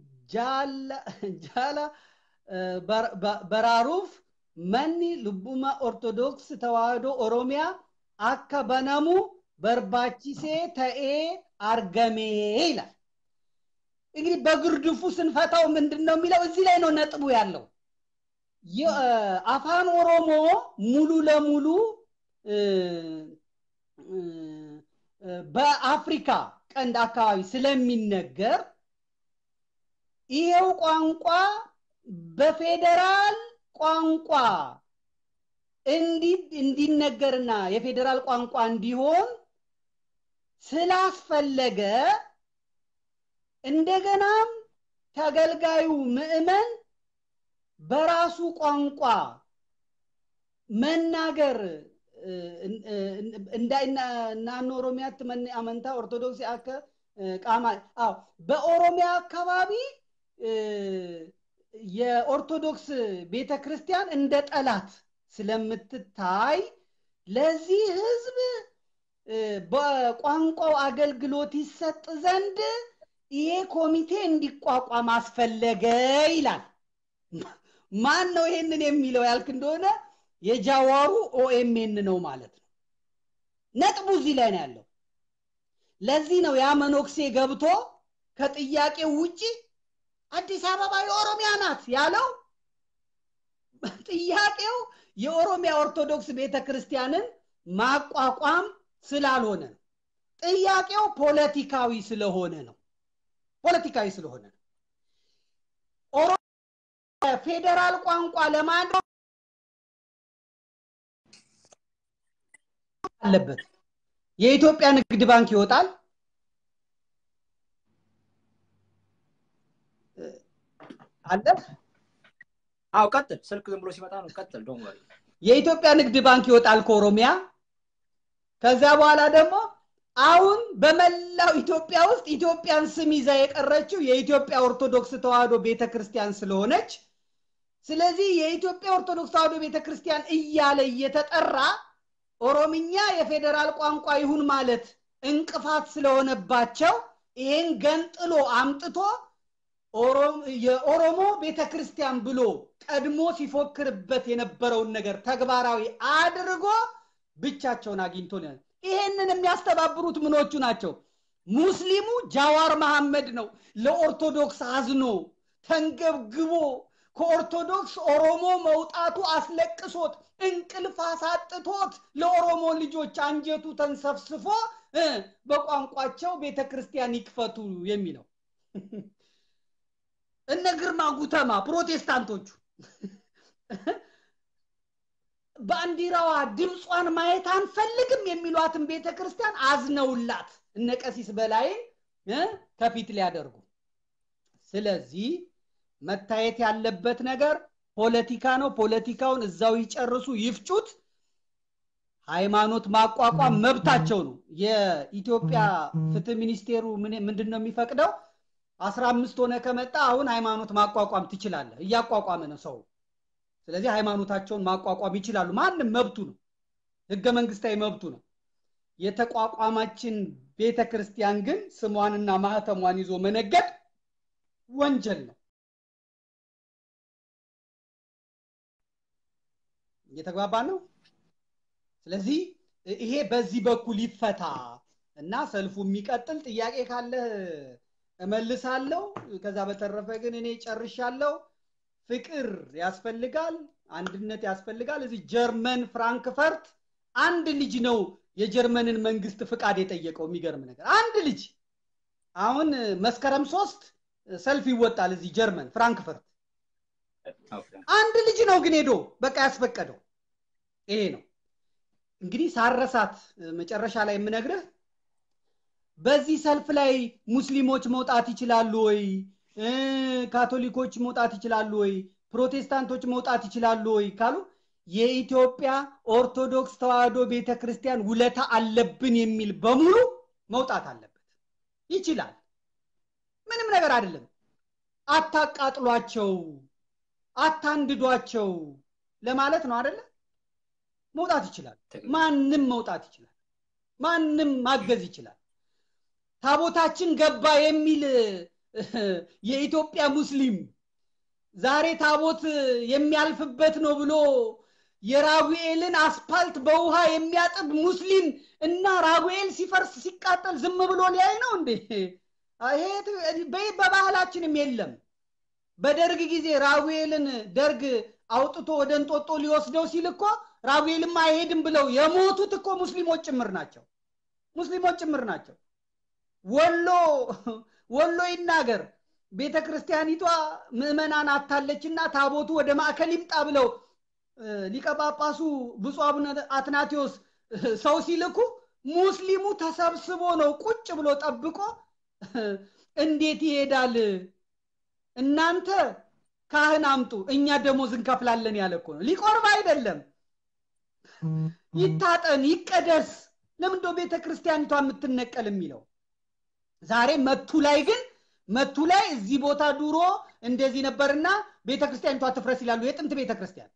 jaala baraaruuf manni lubbuma ortodoks tawaahidoo oromiyaa akka banamu barbaachisee ta'ee argame ይላል። እንግዲህ በግርድፉ ስንፈታው ምንድን ነው የሚለው? እዚህ ላይ ነው ነጥቡ ያለው። አፋን ኦሮሞ ሙሉ ለሙሉ በአፍሪካ ቀንድ አካባቢ ስለሚነገር ይሄው ቋንቋ በፌዴራል ቋንቋ እንዲነገርና የፌዴራል ቋንቋ እንዲሆን ስላስፈለገ እንደገናም ተገልጋዩ ምዕመን በራሱ ቋንቋ መናገር ናኖ ኦሮሚያት መን አመንታ ኦርቶዶክስ አከ ቃማ አዎ በኦሮሚያ አካባቢ የኦርቶዶክስ ቤተ ክርስቲያን እንደ ጠላት ስለምትታይ ለዚህ ህዝብ በቋንቋው አገልግሎት ይሰጥ ዘንድ ይሄ ኮሚቴ እንዲቋቋም አስፈለገ ይላል። ማን ነው ይሄንን የሚለው ያልክ እንደሆነ የጃዋሩ ኦኤምኤን ነው ማለት ነው። ነጥቡ እዚህ ላይ ነው ያለው። ለዚህ ነው ያ መኖክሴ ገብቶ ከጥያቄው ውጪ አዲስ አበባ የኦሮሚያ ናት ያለው። ጥያቄው የኦሮሚያ ኦርቶዶክስ ቤተ ክርስቲያንን ማቋቋም ስላልሆነ ነው። ጥያቄው ፖለቲካዊ ስለሆነ ነው። ፖለቲካዊ ስለሆነ ነው። ፌዴራል ቋንቋ ለማድረግ አለበት። የኢትዮጵያ ንግድ ባንክ ይወጣል። አለ አው ቀጥል። ስልክ ዝም ብሎ ሲመጣ ነው። ቀጥል። ዶን ወሪ። የኢትዮጵያ ንግድ ባንክ ይወጣል ከኦሮሚያ። ከዚያ በኋላ ደግሞ አሁን በመላው ኢትዮጵያ ውስጥ ኢትዮጵያን ስም ይዛ የቀረችው የኢትዮጵያ ኦርቶዶክስ ተዋህዶ ቤተክርስቲያን ስለሆነች ስለዚህ የኢትዮጵያ ኦርቶዶክስ ተዋህዶ ቤተክርስቲያን እያለ እየተጠራ ኦሮምኛ የፌዴራል ቋንቋ ይሁን ማለት እንቅፋት ስለሆነባቸው ይህን ገንጥሎ አምጥቶ የኦሮሞ ቤተክርስቲያን ብሎ ቀድሞ ሲፎክርበት የነበረውን ነገር ተግባራዊ አድርጎ ብቻቸውን አግኝቶ ይሄንን የሚያስተባብሩት ምኖቹ ናቸው? ሙስሊሙ ጃዋር መሐመድ ነው። ለኦርቶዶክስ አዝኖ ተንገብግቦ ከኦርቶዶክስ ኦሮሞ መውጣቱ አስለቅሶት እንቅልፍ አሳጥቶት ለኦሮሞ ልጆች አንጀቱ ተንሰፍስፎ በቋንቋቸው ቤተ ክርስቲያን ይክፈቱ የሚለው እነ ግርማ ጉተማ ፕሮቴስታንቶቹ ባንዲራዋ ድምጿን ማየት አንፈልግም የሚሏትን ቤተ ክርስቲያን አዝነውላት እነ ቀሲስ በላይን ከፊት ሊያደርጉ ስለዚህ መታየት ያለበት ነገር ፖለቲካ ነው። ፖለቲካውን እዛው ይጨርሱ፣ ይፍጩት። ሃይማኖት ማቋቋም መብታቸው ነው። የኢትዮጵያ ፍትህ ሚኒስቴሩ ምንድን ነው የሚፈቅደው? አስራ አምስት ሆነ ከመጣ አሁን ሃይማኖት ማቋቋም ትችላለህ። እያቋቋመ ነው ሰው። ስለዚህ ሃይማኖታቸውን ማቋቋም ይችላሉ። ማንም መብቱ ነው፣ ህገ መንግስታዊ መብቱ ነው። የተቋቋማችን ቤተ ክርስቲያን ግን ስሟንና ማህተሟን ይዞ መነገድ ወንጀል ነው። እየተግባባን ነው። ስለዚህ ይሄ በዚህ በኩል ይፈታ እና ሰልፉ የሚቀጥል ጥያቄ ካለ እመልሳለሁ። ከዛ በተረፈ ግን እኔ ጨርሻለሁ። ፍቅር ያስፈልጋል፣ አንድነት ያስፈልጋል። እዚህ ጀርመን ፍራንክፈርት አንድ ልጅ ነው የጀርመንን መንግስት ፍቃድ የጠየቀው። የሚገርም ነገር አንድ ልጅ አሁን መስከረም ሶስት ሰልፍ ይወጣል እዚህ ጀርመን ፍራንክፈርት። አንድ ልጅ ነው ግን ሄዶ በቃ ያስፈቀደው ይሄ ነው። እንግዲህ ሳረሳት መጨረሻ ላይ የምነግርህ በዚህ ሰልፍ ላይ ሙስሊሞች መውጣት ይችላሉ ወይ? ካቶሊኮች መውጣት ይችላሉ ወይ? ፕሮቴስታንቶች መውጣት ይችላሉ ወይ ካሉ የኢትዮጵያ ኦርቶዶክስ ተዋህዶ ቤተ ክርስቲያን ውለታ አለብን የሚል በሙሉ መውጣት አለበት። ይችላል። ምንም ነገር አይደለም። አታቃጥሏቸው፣ አታንድዷቸው ለማለት ነው አይደለ? መውጣት ይችላል። ማንም መውጣት ይችላል። ማንም ማገዝ ይችላል። ታቦታችን ገባ የሚል የኢትዮጵያ ሙስሊም ዛሬ ታቦት የሚያልፍበት ነው ብሎ የራጉኤልን አስፓልት በውሃ የሚያጥብ ሙስሊም እና ራጉኤል ሲፈርስ ሲቃጠል ዝም ብሎ ሊያይ ነው እንዴ? ይሄ በባህላችንም የለም። በደርግ ጊዜ ራጉኤልን ደርግ አውጥቶ ወደ እንጦጦ ሊወስደው ሲል እኮ ራጉኤልማ አይሄድም ብለው የሞቱት እኮ ሙስሊሞች ጭምር ናቸው። ሙስሊሞች ጭምር ናቸው። ወሎ ወሎ ይናገር ቤተ ክርስቲያኒቷ ምዕመናን አታለችና ታቦቱ ወደ ማዕከል ይምጣ ብለው ሊቀ ጳጳሱ ብፁዕ አቡነ አትናቴዎስ ሰው ሲልኩ ሙስሊሙ ተሰብስቦ ነው ቁጭ ብሎ ጠብቆ እንዴት ይሄዳል? እናንተ ካህን አምጡ፣ እኛ ደሞዝ እንከፍላለን ያለ እኮ ነው። ሊቆርብ አይደለም። ይታጠን፣ ይቀደስ። ለምንዶ ቤተ ክርስቲያኒቷ የምትነቀል የሚለው ዛሬ መቱ ላይ ግን መቱ ላይ እዚህ ቦታ ድሮ እንደዚህ ነበርና ቤተ ክርስቲያኒቷ ትፍረስ ይላሉ። የጥንት ቤተ ክርስቲያን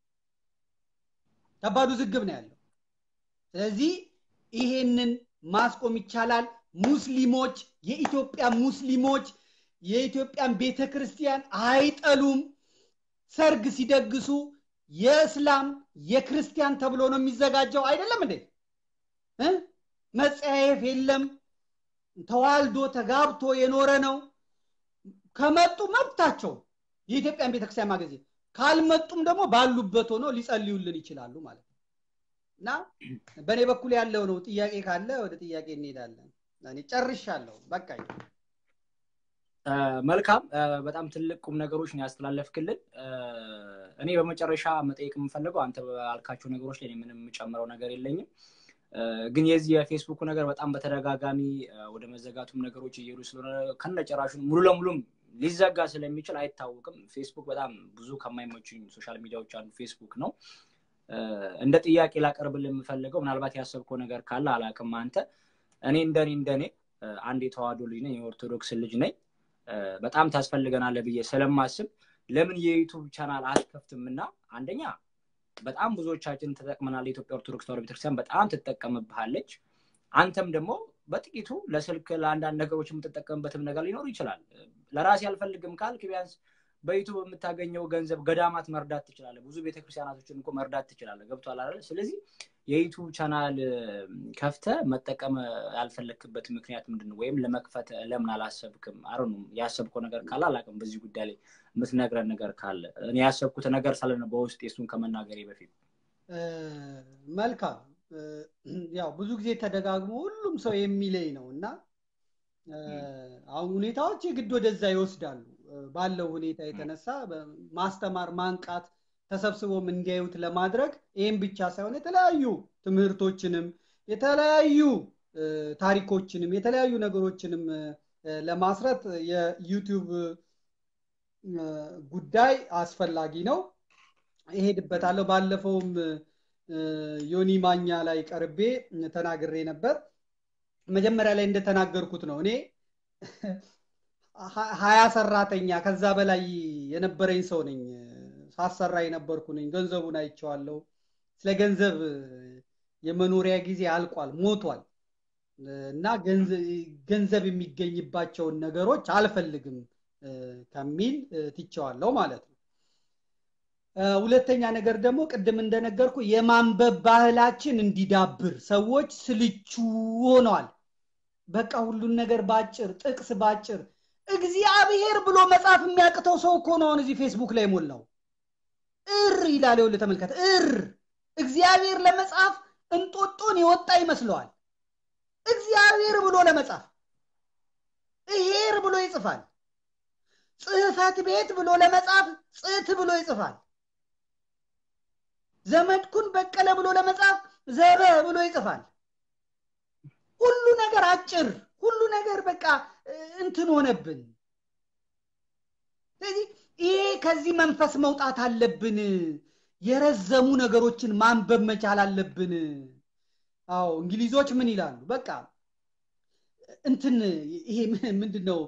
ከባዱ ዝግብ ነው ያለው። ስለዚህ ይሄንን ማስቆም ይቻላል። ሙስሊሞች፣ የኢትዮጵያ ሙስሊሞች የኢትዮጵያን ቤተ ክርስቲያን አይጠሉም። ሰርግ ሲደግሱ የእስላም የክርስቲያን ተብሎ ነው የሚዘጋጀው። አይደለም እንዴ? መጸያየፍ የለም። ተዋልዶ ተጋብቶ የኖረ ነው። ከመጡ መብታቸው የኢትዮጵያን ቤተክርስቲያን ማገዝ፣ ካልመጡም ደግሞ ባሉበት ሆኖ ሊጸልዩልን ይችላሉ ማለት ነው እና በእኔ በኩል ያለው ነው። ጥያቄ ካለ ወደ ጥያቄ እንሄዳለን። እኔ ጨርሻለሁ። በቃ መልካም። በጣም ትልቅ ቁም ነገሮች ነው ያስተላለፍክልን። እኔ በመጨረሻ መጠየቅ የምፈልገው አንተ ባልካቸው ነገሮች ላይ ምንም የምጨምረው ነገር የለኝም። ግን የዚህ የፌስቡኩ ነገር በጣም በተደጋጋሚ ወደ መዘጋቱም ነገሮች እየሄዱ ስለሆነ ከነጨራሹ ሙሉ ለሙሉም ሊዘጋ ስለሚችል አይታወቅም። ፌስቡክ በጣም ብዙ ከማይመቹኝ ሶሻል ሚዲያዎች አንዱ ፌስቡክ ነው። እንደ ጥያቄ ላቀርብልህ የምፈልገው ምናልባት ያሰብከው ነገር ካለ አላቅም። አንተ እኔ እንደኔ እንደኔ አንድ የተዋህዶ ልጅ ነኝ፣ የኦርቶዶክስ ልጅ ነኝ። በጣም ታስፈልገናለህ ብዬ ስለማስብ ለምን የዩቱብ ቻናል አትከፍትም? እና አንደኛ በጣም ብዙዎቻችን ተጠቅመናል። የኢትዮጵያ ኦርቶዶክስ ተዋሕዶ ቤተክርስቲያን በጣም ትጠቀምብሃለች። አንተም ደግሞ በጥቂቱ ለስልክ ለአንዳንድ ነገሮች የምትጠቀምበትም ነገር ሊኖር ይችላል። ለራሴ አልፈልግም ካልክ ቢያንስ በዩቱብ የምታገኘው ገንዘብ ገዳማት መርዳት ትችላለህ። ብዙ ቤተክርስቲያናቶችን እኮ መርዳት ትችላለህ። ገብቷል አይደል? ስለዚህ የዩቱብ ቻናል ከፍተ መጠቀም ያልፈለክበት ምክንያት ምንድን ነው? ወይም ለመክፈት ለምን አላሰብክም? አረ ያሰብከው ነገር ካለ አላውቅም። በዚህ ጉዳይ ላይ የምትነግረን ነገር ካለ እኔ ያሰብኩት ነገር ሳለ በውስጥ የሱን ከመናገሬ በፊት መልካም። ያው ብዙ ጊዜ ተደጋግሞ ሁሉም ሰው የሚለኝ ነው እና አሁን ሁኔታዎች የግድ ወደዛ ይወስዳሉ። ባለው ሁኔታ የተነሳ ማስተማር፣ ማንቃት ተሰብስቦም እንዲያዩት ለማድረግ ይህም ብቻ ሳይሆን የተለያዩ ትምህርቶችንም የተለያዩ ታሪኮችንም የተለያዩ ነገሮችንም ለማስረት የዩቲዩብ ጉዳይ አስፈላጊ ነው። እሄድበታለሁ። ባለፈውም ዮኒ ማኛ ላይ ቀርቤ ተናግሬ ነበር። መጀመሪያ ላይ እንደተናገርኩት ነው እኔ ሀያ ሰራተኛ ከዛ በላይ የነበረኝ ሰው ነኝ። ሳሰራ የነበርኩ ነኝ። ገንዘቡን አይቼዋለሁ። ስለ ገንዘብ የመኖሪያ ጊዜ አልቋል፣ ሞቷል እና ገንዘብ የሚገኝባቸውን ነገሮች አልፈልግም ከሚል ትቼዋለሁ ማለት ነው። ሁለተኛ ነገር ደግሞ ቅድም እንደነገርኩ የማንበብ ባህላችን እንዲዳብር ሰዎች ስልቹ ሆነዋል። በቃ ሁሉን ነገር ባጭር ጥቅስ ባጭር እግዚአብሔር ብሎ መጽሐፍ የሚያቅተው ሰው እኮ ነው አሁን እዚህ ፌስቡክ ላይ ሞላው። እር ይላል። ይኸውልህ ተመልከት፣ እር እግዚአብሔር ለመጽሐፍ እንጦጦን የወጣ ይመስለዋል። እግዚአብሔር ብሎ ለመጻፍ እሄር ብሎ ይጽፋል። ጽህፈት ቤት ብሎ ለመጻፍ ጽት ብሎ ይጽፋል። ዘመድኩን በቀለ ብሎ ለመጻፍ ዘበ ብሎ ይጽፋል። ሁሉ ነገር አጭር፣ ሁሉ ነገር በቃ እንትን ሆነብን። ስለዚህ ይሄ ከዚህ መንፈስ መውጣት አለብን። የረዘሙ ነገሮችን ማንበብ መቻል አለብን። አዎ እንግሊዞች ምን ይላሉ? በቃ እንትን ይሄ ምንድን ነው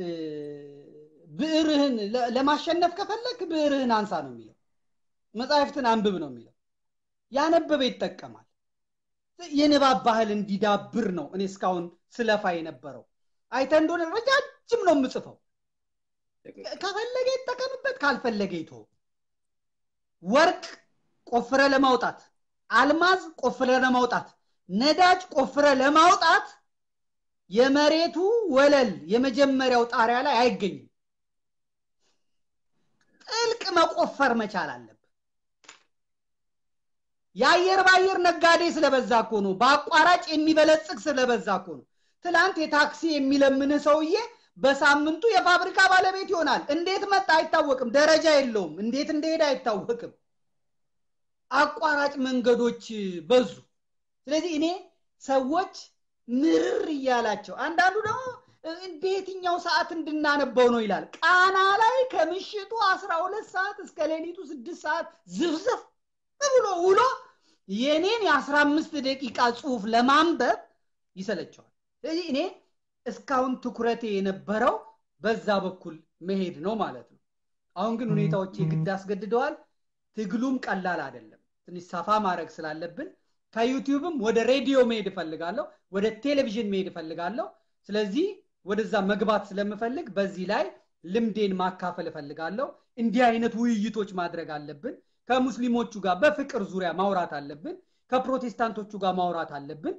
ብዕርህን ለማሸነፍ ከፈለክ ብዕርህን አንሳ ነው የሚለው። መጽሐፍትን አንብብ ነው የሚለው። ያነበበ ይጠቀማል። የንባብ ባህል እንዲዳብር ነው እኔ እስካሁን ስለፋ የነበረው። አይተ እንደሆነ ረጃጅም ነው የምጽፈው። ከፈለገ ይጠቀምበት፣ ካልፈለገ ይቶ ወርቅ ቆፍረ ለማውጣት፣ አልማዝ ቆፍረ ለማውጣት፣ ነዳጅ ቆፍረ ለማውጣት የመሬቱ ወለል የመጀመሪያው ጣሪያ ላይ አይገኝም። ጥልቅ መቆፈር መቻል አለብን። የአየር በአየር ነጋዴ ስለበዛ እኮ ነው። በአቋራጭ የሚበለጽግ ስለበዛ እኮ ነው። ትላንት የታክሲ የሚለምንህ ሰውዬ በሳምንቱ የፋብሪካ ባለቤት ይሆናል። እንዴት መጣ አይታወቅም። ደረጃ የለውም። እንዴት እንደሄደ አይታወቅም። አቋራጭ መንገዶች በዙ። ስለዚህ እኔ ሰዎች ምርር እያላቸው አንዳንዱ ደግሞ በየትኛው ሰዓት እንድናነበው ነው ይላል። ቃና ላይ ከምሽቱ አስራ ሁለት ሰዓት እስከ ሌሊቱ ስድስት ሰዓት ዝፍዝፍ ብሎ ውሎ የኔን የአስራ አምስት ደቂቃ ጽሁፍ ለማንበብ ይሰለቸዋል። ስለዚህ እኔ እስካሁን ትኩረቴ የነበረው በዛ በኩል መሄድ ነው ማለት ነው። አሁን ግን ሁኔታዎች የግድ አስገድደዋል። ትግሉም ቀላል አይደለም። ትንሽ ሰፋ ማድረግ ስላለብን ከዩቲዩብም ወደ ሬዲዮ መሄድ እፈልጋለሁ፣ ወደ ቴሌቪዥን መሄድ እፈልጋለሁ። ስለዚህ ወደዛ መግባት ስለምፈልግ በዚህ ላይ ልምዴን ማካፈል እፈልጋለሁ። እንዲህ አይነት ውይይቶች ማድረግ አለብን። ከሙስሊሞቹ ጋር በፍቅር ዙሪያ ማውራት አለብን። ከፕሮቴስታንቶቹ ጋር ማውራት አለብን።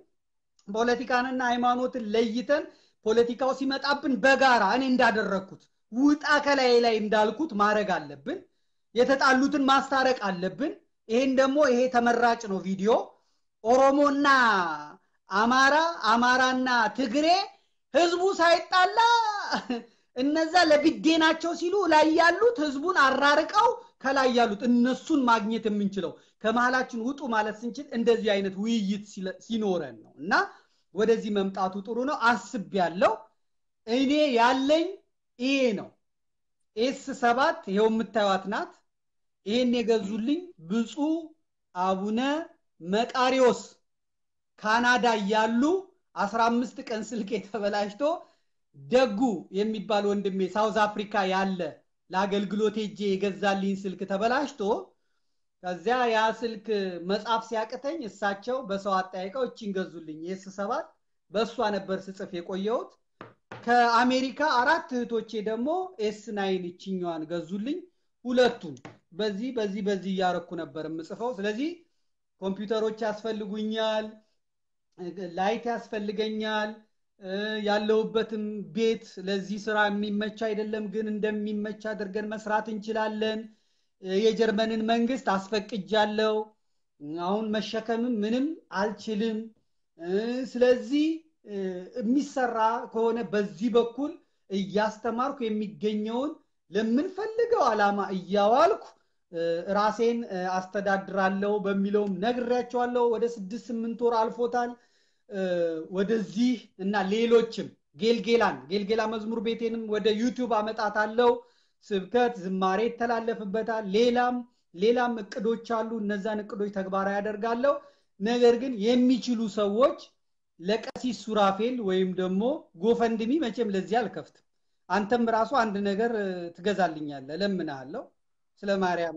ፖለቲካንና ሃይማኖትን ለይተን ፖለቲካው ሲመጣብን በጋራ እኔ እንዳደረግኩት ውጣ ከላይ ላይ እንዳልኩት ማድረግ አለብን። የተጣሉትን ማስታረቅ አለብን። ይሄን ደግሞ ይሄ ተመራጭ ነው ቪዲዮ ኦሮሞና አማራ አማራና ትግሬ ህዝቡ ሳይጣላ እነዛ ለብዴናቸው ሲሉ ላይ ያሉት ህዝቡን አራርቀው ከላይ ያሉት እነሱን ማግኘት የምንችለው ከመሀላችን ውጡ ማለት ስንችል እንደዚህ አይነት ውይይት ሲኖረን ነው እና ወደዚህ መምጣቱ ጥሩ ነው። አስብ ያለው እኔ ያለኝ ይሄ ነው። ኤስ ሰባት ይኸው የምታዩት ናት። ይሄን የገዙልኝ ብፁዕ አቡነ መቃሪዎስ ካናዳ እያሉ አስራ አምስት ቀን ስልክ የተበላሽቶ ደጉ የሚባል ወንድሜ ሳውዝ አፍሪካ ያለ ለአገልግሎት ሄጄ የገዛልኝ ስልክ ተበላሽቶ ከዚያ ያ ስልክ መጻፍ ሲያቅተኝ እሳቸው በሰው አጠያይቀው እቺን ገዙልኝ። የስ ሰባት በእሷ ነበር ስጽፍ የቆየሁት። ከአሜሪካ አራት እህቶቼ ደግሞ ኤስ ናይን እችኛዋን ገዙልኝ። ሁለቱን በዚህ በዚህ በዚህ እያረኩ ነበር የምጽፈው። ስለዚህ ኮምፒውተሮች ያስፈልጉኛል፣ ላይት ያስፈልገኛል። ያለሁበትም ቤት ለዚህ ስራ የሚመች አይደለም፣ ግን እንደሚመች አድርገን መስራት እንችላለን። የጀርመንን መንግስት አስፈቅጃለሁ። አሁን መሸከምም ምንም አልችልም። ስለዚህ የሚሰራ ከሆነ በዚህ በኩል እያስተማርኩ የሚገኘውን ለምንፈልገው ዓላማ እያዋልኩ ራሴን አስተዳድራለሁ በሚለውም ነግሬያቸዋለሁ። ወደ ስድስት ስምንት ወር አልፎታል። ወደዚህ እና ሌሎችም ጌልጌላን ጌልጌላ መዝሙር ቤቴንም ወደ ዩቲዩብ አመጣታለሁ። ስብከት፣ ዝማሬ ይተላለፍበታል። ሌላም ሌላም እቅዶች አሉ። እነዛን እቅዶች ተግባራዊ ያደርጋለሁ። ነገር ግን የሚችሉ ሰዎች ለቀሲስ ሱራፌል ወይም ደግሞ ጎፈንድሚ መቼም ለዚህ አልከፍትም። አንተም ራሱ አንድ ነገር ትገዛልኛለህ፣ እለምንሃለሁ። ስለ ማርያም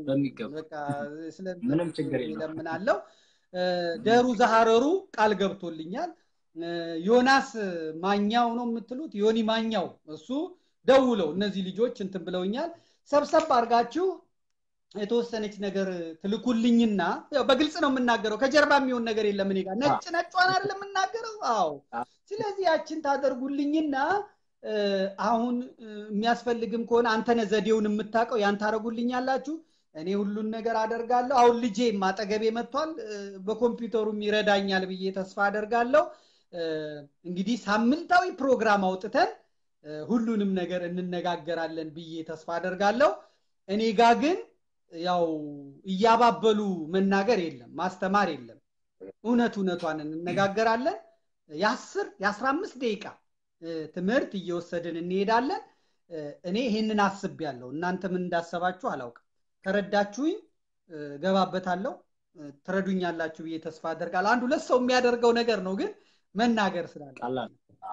ምንም ችግር የለም እለምናለሁ። ደሩ ዛሃረሩ ቃል ገብቶልኛል። ዮናስ ማኛው ነው የምትሉት ዮኒ ማኛው እሱ ደውለው እነዚህ ልጆች እንትን ብለውኛል። ሰብሰብ አድርጋችሁ የተወሰነች ነገር ትልኩልኝና ያው በግልጽ ነው የምናገረው ከጀርባ የሚሆን ነገር የለም እኔ ጋር ነጭ ነጯን አይደለም የምናገረው አዎ ስለዚህ ያችን ታደርጉልኝና አሁን የሚያስፈልግም ከሆነ አንተነ ዘዴውን የምታውቀው ያን ታደረጉልኛላችሁ እኔ ሁሉን ነገር አደርጋለሁ አሁን ልጄ ማጠገቤ መጥቷል በኮምፒውተሩም ይረዳኛል ብዬ ተስፋ አደርጋለሁ እንግዲህ ሳምንታዊ ፕሮግራም አውጥተን ሁሉንም ነገር እንነጋገራለን ብዬ ተስፋ አደርጋለሁ እኔ ጋ ግን ያው እያባበሉ መናገር የለም ማስተማር የለም እውነት እውነቷን እንነጋገራለን የአስር የአስራ አምስት ደቂቃ ትምህርት እየወሰድን እንሄዳለን እኔ ይህንን አስብ ያለው እናንተ ምን እንዳሰባችሁ አላውቅም ከረዳችሁኝ ገባበታለሁ ትረዱኛላችሁ ብዬ ተስፋ አደርጋለሁ አንድ ሁለት ሰው የሚያደርገው ነገር ነው ግን መናገር ስላለ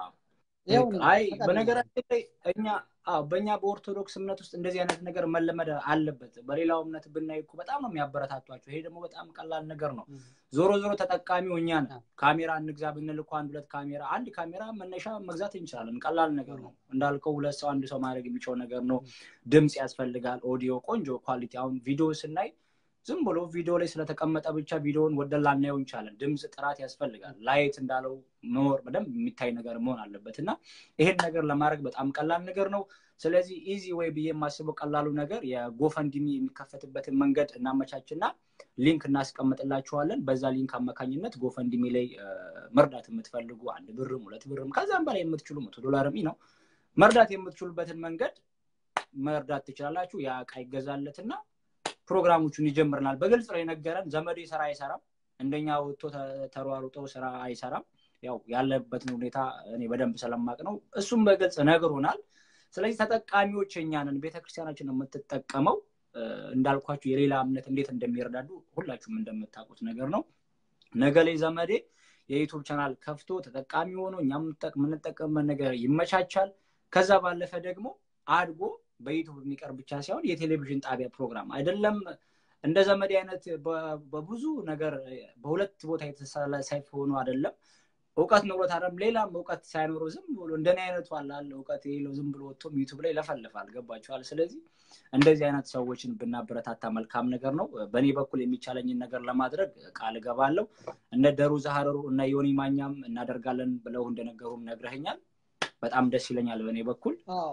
አይ በነገራችን ላይ እኛ በእኛ በኦርቶዶክስ እምነት ውስጥ እንደዚህ አይነት ነገር መለመድ አለበት በሌላው እምነት ብናይ እኮ በጣም ነው የሚያበረታቷቸው ይሄ ደግሞ በጣም ቀላል ነገር ነው ዞሮ ዞሮ ተጠቃሚው እኛ ነው ካሜራ እንግዛ ብንል እኮ አንድ ሁለት ካሜራ አንድ ካሜራ መነሻ መግዛት እንችላለን ቀላል ነገር ነው እንዳልከው ሁለት ሰው አንድ ሰው ማድረግ የሚችለው ነገር ነው ድምፅ ያስፈልጋል ኦዲዮ ቆንጆ ኳሊቲ አሁን ቪዲዮ ስናይ ዝም ብሎ ቪዲዮ ላይ ስለተቀመጠ ብቻ ቪዲዮን ወደን ላናየው እንችላለን ድምፅ ጥራት ያስፈልጋል ላይት እንዳለው መኖር በደንብ የሚታይ ነገር መሆን አለበት እና ይሄን ነገር ለማድረግ በጣም ቀላል ነገር ነው ስለዚህ ኢዚ ወይ ብዬ የማስበው ቀላሉ ነገር የጎፈንድሚ የሚከፈትበትን መንገድ እናመቻችና ሊንክ እናስቀምጥላችኋለን በዛ ሊንክ አማካኝነት ጎፈንድሚ ላይ መርዳት የምትፈልጉ አንድ ብርም ሁለት ብርም ከዛም በላይ የምትችሉ መቶ ዶላርም ነው መርዳት የምትችሉበትን መንገድ መርዳት ትችላላችሁ ያ እቃ ይገዛለትና ፕሮግራሞቹን ይጀምርናል በግልጽ ነው የነገረን ዘመዴ ስራ አይሰራም እንደኛ ወጥቶ ተሯሩጦ ስራ አይሰራም ያው ያለበትን ሁኔታ እኔ በደንብ ስለማቅ ነው እሱም በግልጽ ነግሮናል ስለዚህ ተጠቃሚዎች እኛንን ቤተክርስቲያናችን የምትጠቀመው እንዳልኳችሁ የሌላ እምነት እንዴት እንደሚረዳዱ ሁላችሁም እንደምታውቁት ነገር ነው ነገ ላይ ዘመዴ የዩቱብ ቻናል ከፍቶ ተጠቃሚ ሆኖ እኛ የምንጠቀምበት ነገር ይመቻቻል ከዛ ባለፈ ደግሞ አድጎ በዩቱብ የሚቀር ብቻ ሳይሆን የቴሌቪዥን ጣቢያ ፕሮግራም አይደለም እንደ ዘመድ አይነት በብዙ ነገር በሁለት ቦታ የተሳሳይፍ ሆኖ አይደለም እውቀት ኖሮት አለም ሌላም እውቀት ሳይኖረው ዝም ብሎ እንደኔ አይነቱ አላለ እውቀት የሌለው ዝም ብሎ ወጥቶም ዩቱብ ላይ ለፈልፋል ገባቸዋል ስለዚህ እንደዚህ አይነት ሰዎችን ብናበረታታ መልካም ነገር ነው በእኔ በኩል የሚቻለኝን ነገር ለማድረግ ቃል እገባለሁ እነ ደሩ ዛሀረሩ እነ ዮኒ ማኛም እናደርጋለን ብለው እንደነገሩም ነግረህኛል በጣም ደስ ይለኛል በእኔ በኩል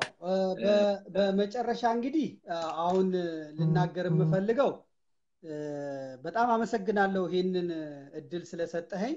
በመጨረሻ እንግዲህ አሁን ልናገር የምፈልገው በጣም አመሰግናለሁ ይህንን እድል ስለሰጠኸኝ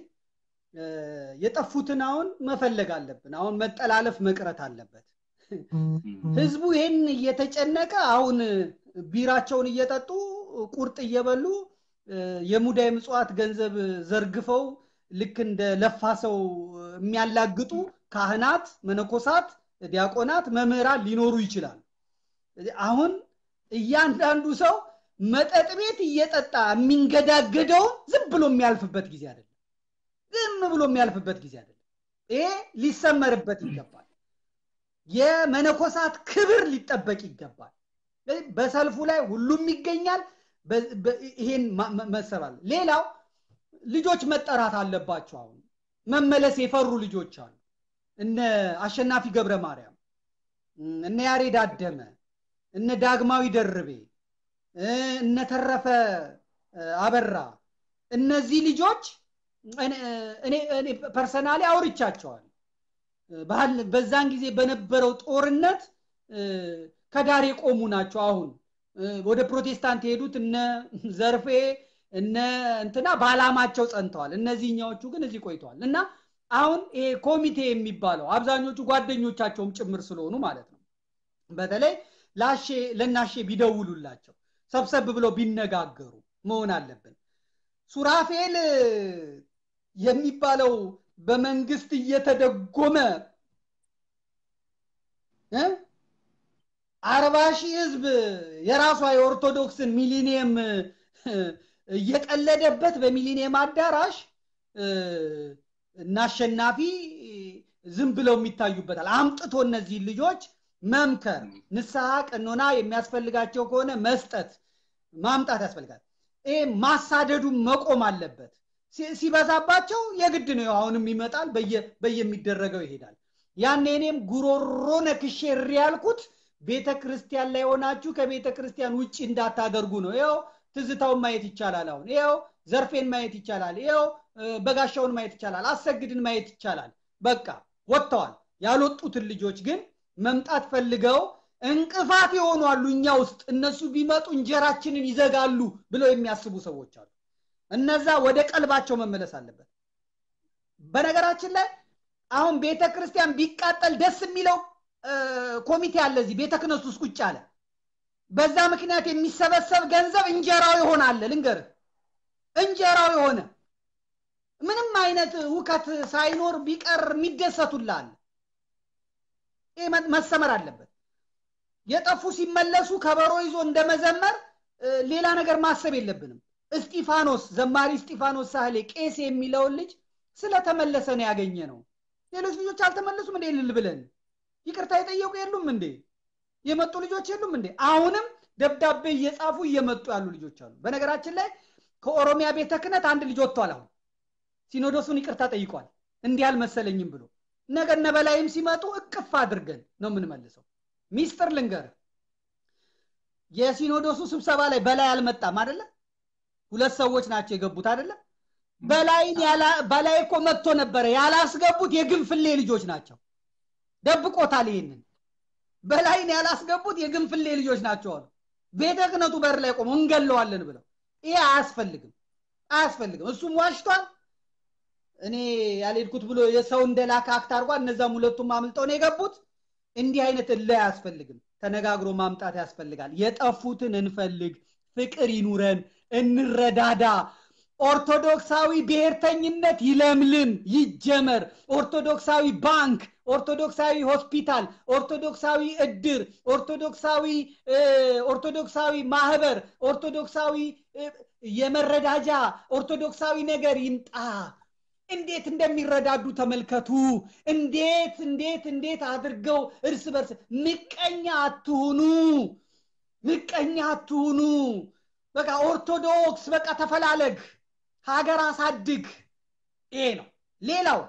የጠፉትን አሁን መፈለግ አለብን አሁን መጠላለፍ መቅረት አለበት ህዝቡ ይህን እየተጨነቀ አሁን ቢራቸውን እየጠጡ ቁርጥ እየበሉ የሙዳይ ምጽዋት ገንዘብ ዘርግፈው ልክ እንደ ለፋ ሰው የሚያላግጡ ካህናት መነኮሳት ዲያቆናት መምህራን ሊኖሩ ይችላል አሁን እያንዳንዱ ሰው መጠጥ ቤት እየጠጣ የሚንገዳገደውን ዝም ብሎ የሚያልፍበት ጊዜ አይደለም ዝም ብሎ የሚያልፍበት ጊዜ አይደለም ይሄ ሊሰመርበት ይገባል የመነኮሳት ክብር ሊጠበቅ ይገባል በሰልፉ ላይ ሁሉም ይገኛል ይሄን መሰባል ሌላው ልጆች መጠራት አለባቸው አሁን መመለስ የፈሩ ልጆች አሉ እነ አሸናፊ ገብረ ማርያም እነ ያሬድ አደመ እነ ዳግማዊ ደርቤ እነ ተረፈ አበራ እነዚህ ልጆች እኔ ፐርሰናሊ አውርቻቸዋል በዛን ጊዜ በነበረው ጦርነት ከዳር የቆሙ ናቸው አሁን ወደ ፕሮቴስታንት የሄዱት እነ ዘርፌ እነ እንትና በአላማቸው ጸንተዋል እነዚህኛዎቹ ግን እዚህ ቆይተዋል እና አሁን ይሄ ኮሚቴ የሚባለው አብዛኞቹ ጓደኞቻቸውም ጭምር ስለሆኑ ማለት ነው በተለይ ላሼ ለናሼ ቢደውሉላቸው ሰብሰብ ብለው ቢነጋገሩ መሆን አለብን ሱራፌል የሚባለው በመንግስት እየተደጎመ አርባ ሺህ ህዝብ የራሷ የኦርቶዶክስን ሚሊኒየም እየቀለደበት በሚሊኒየም አዳራሽ እናሸናፊ ዝም ብለው የሚታዩበታል አምጥቶ እነዚህ ልጆች መምከር ንስሐ ቀኖና የሚያስፈልጋቸው ከሆነ መስጠት ማምጣት ያስፈልጋል ይሄ ማሳደዱ መቆም አለበት ሲበዛባቸው የግድ ነው አሁንም ይመጣል በየሚደረገው ይሄዳል ያኔ እኔም ጉሮሮ ነክሼ ያልኩት ቤተ ክርስቲያን ላይ ሆናችሁ ከቤተ ክርስቲያን ውጭ እንዳታደርጉ ነው ይኸው ትዝታውን ማየት ይቻላል አሁን ይኸው ዘርፌን ማየት ይቻላል ይኸው በጋሻውን ማየት ይቻላል አሰግድን ማየት ይቻላል በቃ ወጥተዋል ያልወጡትን ልጆች ግን መምጣት ፈልገው እንቅፋት የሆኑ አሉ እኛ ውስጥ እነሱ ቢመጡ እንጀራችንን ይዘጋሉ ብለው የሚያስቡ ሰዎች አሉ እነዛ ወደ ቀልባቸው መመለስ አለበት በነገራችን ላይ አሁን ቤተ ክርስቲያን ቢቃጠል ደስ የሚለው ኮሚቴ አለ እዚህ ቤተ ክህነት ውስጥ ቁጭ አለ በዛ ምክንያት የሚሰበሰብ ገንዘብ እንጀራው ይሆናል ልንገር እንጀራው የሆነ ምንም አይነት ውከት ሳይኖር ቢቀር የሚደሰቱላል ይህ መሰመር አለበት የጠፉ ሲመለሱ ከበሮ ይዞ እንደመዘመር ሌላ ነገር ማሰብ የለብንም እስጢፋኖስ ዘማሪ እስጢፋኖስ ሳህሌ ቄስ የሚለውን ልጅ ስለተመለሰ ነው ያገኘ ነው ሌሎች ልጆች አልተመለሱም እንዴ ልል ብለን ይቅርታ የጠየቁ የሉም እንዴ የመጡ ልጆች የሉም እንዴ አሁንም ደብዳቤ እየጻፉ እየመጡ ያሉ ልጆች አሉ በነገራችን ላይ ከኦሮሚያ ቤተ ክህነት አንድ ልጅ ወጥቷል አሁን ሲኖዶሱን ይቅርታ ጠይቋል እንዲህ አልመሰለኝም ብሎ ነገ እነ በላይም ሲመጡ እቅፍ አድርገን ነው የምንመልሰው ሚስጥር ልንገር የሲኖዶሱ ስብሰባ ላይ በላይ አልመጣም አደለ ሁለት ሰዎች ናቸው የገቡት አደለ በላይን በላይ እኮ መጥቶ ነበረ ያላስገቡት የግንፍሌ ልጆች ናቸው ደብቆታል ይህንን በላይን ያላስገቡት የግንፍሌ ልጆች ናቸው አሉ ቤተ ክህነቱ በር ላይ ቆመው እንገለዋለን ብለው ይሄ አያስፈልግም አያስፈልግም እሱም ዋሽቷል እኔ ያልሄድኩት ብሎ የሰው እንደላከ አክት አድርጓል እነዛም ሁለቱም አምልጠው ነው የገቡት እንዲህ አይነት እለ አያስፈልግም ተነጋግሮ ማምጣት ያስፈልጋል የጠፉትን እንፈልግ ፍቅር ይኑረን እንረዳዳ ኦርቶዶክሳዊ ብሔርተኝነት ይለምልም ይጀመር ኦርቶዶክሳዊ ባንክ ኦርቶዶክሳዊ ሆስፒታል ኦርቶዶክሳዊ እድር ኦርቶዶክሳዊ ኦርቶዶክሳዊ ማህበር ኦርቶዶክሳዊ የመረዳጃ ኦርቶዶክሳዊ ነገር ይምጣ እንዴት እንደሚረዳዱ ተመልከቱ እንዴት እንዴት እንዴት አድርገው እርስ በርስ ምቀኛ አትሁኑ ምቀኛ አትሁኑ በቃ ኦርቶዶክስ በቃ ተፈላለግ ሀገር አሳድግ ይሄ ነው ሌላው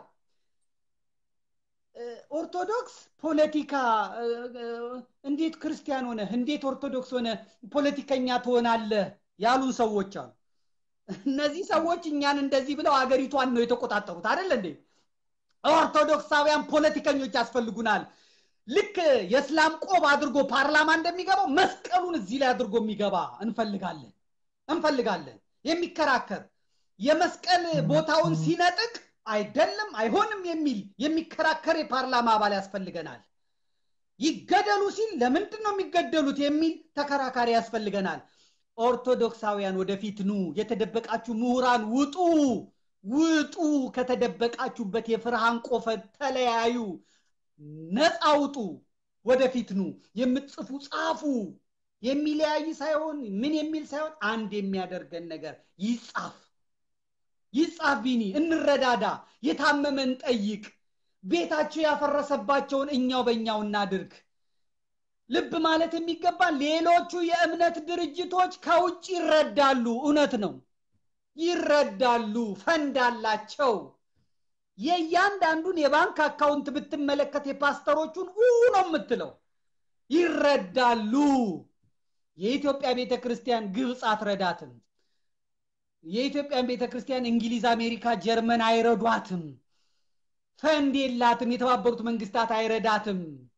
ኦርቶዶክስ ፖለቲካ እንዴት ክርስቲያን ሆነ እንዴት ኦርቶዶክስ ሆነ ፖለቲከኛ ትሆናለህ ያሉን ሰዎች አሉ እነዚህ ሰዎች እኛን እንደዚህ ብለው አገሪቷን ነው የተቆጣጠሩት አይደል እንዴ ኦርቶዶክሳውያን ፖለቲከኞች ያስፈልጉናል ልክ የእስላም ቆብ አድርጎ ፓርላማ እንደሚገባው መስቀሉን እዚህ ላይ አድርጎ የሚገባ እንፈልጋለን እንፈልጋለን የሚከራከር የመስቀል ቦታውን ሲነጥቅ አይደለም አይሆንም የሚል የሚከራከር የፓርላማ አባል ያስፈልገናል ይገደሉ ሲል ለምንድን ነው የሚገደሉት የሚል ተከራካሪ ያስፈልገናል ኦርቶዶክሳውያን ወደፊት ኑ የተደበቃችሁ ምሁራን ውጡ ውጡ ከተደበቃችሁበት የፍርሃን ቆፈን ተለያዩ ነፃ ውጡ ወደፊት ኑ የምትጽፉ ጻፉ የሚለያይ ሳይሆን ምን የሚል ሳይሆን አንድ የሚያደርገን ነገር ይጻፍ ይጻፍ ቢኒ እንረዳዳ የታመመን ጠይቅ ቤታቸው ያፈረሰባቸውን እኛው በእኛው እናድርግ ልብ ማለት የሚገባን ሌሎቹ የእምነት ድርጅቶች ከውጭ ይረዳሉ እውነት ነው ይረዳሉ ፈንድ አላቸው የእያንዳንዱን የባንክ አካውንት ብትመለከት የፓስተሮቹን ነው የምትለው ይረዳሉ የኢትዮጵያ ቤተ ክርስቲያን ግብፅ አትረዳትም የኢትዮጵያን ቤተ ክርስቲያን እንግሊዝ አሜሪካ ጀርመን አይረዷትም ፈንድ የላትም የተባበሩት መንግስታት አይረዳትም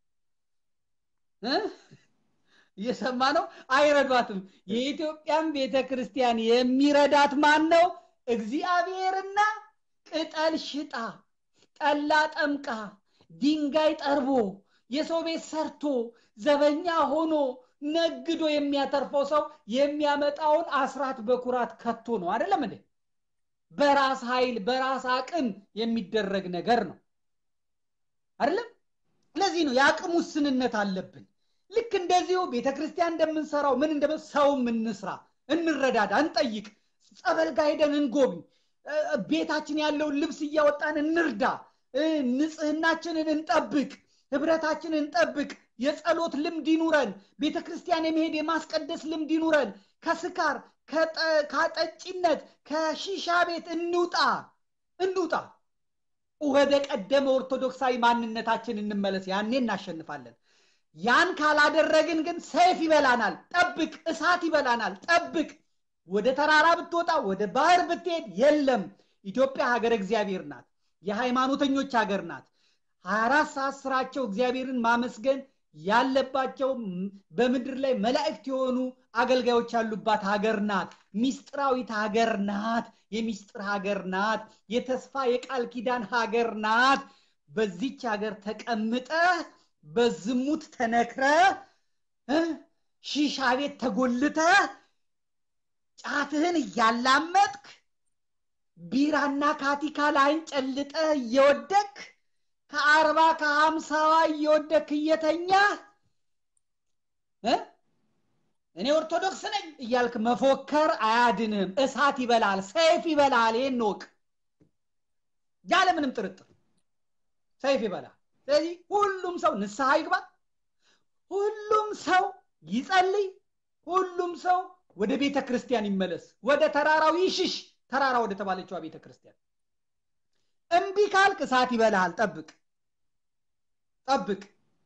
እየሰማ ነው አይረዷትም የኢትዮጵያን ቤተ ክርስቲያን የሚረዳት ማን ነው እግዚአብሔርና ቅጠል ሽጣ ጠላ ጠምቃ ድንጋይ ጠርቦ የሰው ቤት ሰርቶ ዘበኛ ሆኖ ነግዶ የሚያተርፈው ሰው የሚያመጣውን አስራት በኩራት ከቶ ነው አይደለም እንዴ በራስ ኃይል በራስ አቅም የሚደረግ ነገር ነው አይደለም ለዚህ ነው የአቅም ውስንነት አለብን ልክ እንደዚሁ ቤተክርስቲያን እንደምንሰራው ምን እንደ ሰው እንስራ እንረዳዳ እንጠይቅ ጸበል ጋር ሄደን እንጎብኝ ቤታችን ያለውን ልብስ እያወጣን እንርዳ ንጽህናችንን እንጠብቅ ህብረታችንን እንጠብቅ የጸሎት ልምድ ይኑረን ቤተ ክርስቲያን የመሄድ የማስቀደስ ልምድ ይኑረን ከስካር ከጠጪነት ከሺሻ ቤት እንውጣ እንውጣ ወደ ቀደመ ኦርቶዶክሳዊ ማንነታችን እንመለስ ያኔ እናሸንፋለን ያን ካላደረግን ግን ሰይፍ ይበላናል ጠብቅ እሳት ይበላናል ጠብቅ ወደ ተራራ ብትወጣ ወደ ባህር ብትሄድ የለም ኢትዮጵያ ሀገር እግዚአብሔር ናት የሃይማኖተኞች ሀገር ናት 24 ሰዓት ስራቸው እግዚአብሔርን ማመስገን ያለባቸው በምድር ላይ መላእክት የሆኑ አገልጋዮች ያሉባት ሀገር ናት ሚስጥራዊት ሀገር ናት የሚስጥር ሀገር ናት የተስፋ የቃል ኪዳን ሀገር ናት በዚች ሀገር ተቀምጠ በዝሙት ተነክረ ሺሻ ቤት ተጎልተ ጫትህን እያላመጥክ ቢራና ካቲካ ላይን ጨልጠ እየወደክ ከአርባ ከሀምሳዋ እየወደክ እየተኛ እኔ ኦርቶዶክስ ነኝ እያልክ መፎከር አያድንም እሳት ይበላል ሰይፍ ይበላል ይህን ወቅ ያለምንም ጥርጥር ሰይፍ ይበላል ስለዚህ ሁሉም ሰው ንስሐ ይግባ ሁሉም ሰው ይጸልይ ሁሉም ሰው ወደ ቤተ ክርስቲያን ይመለስ ወደ ተራራው ይሽሽ ተራራ ወደ ተባለችዋ ቤተ ክርስቲያን እምቢ ካልክ እሳት ይበላሃል ጠብቅ ጠብቅ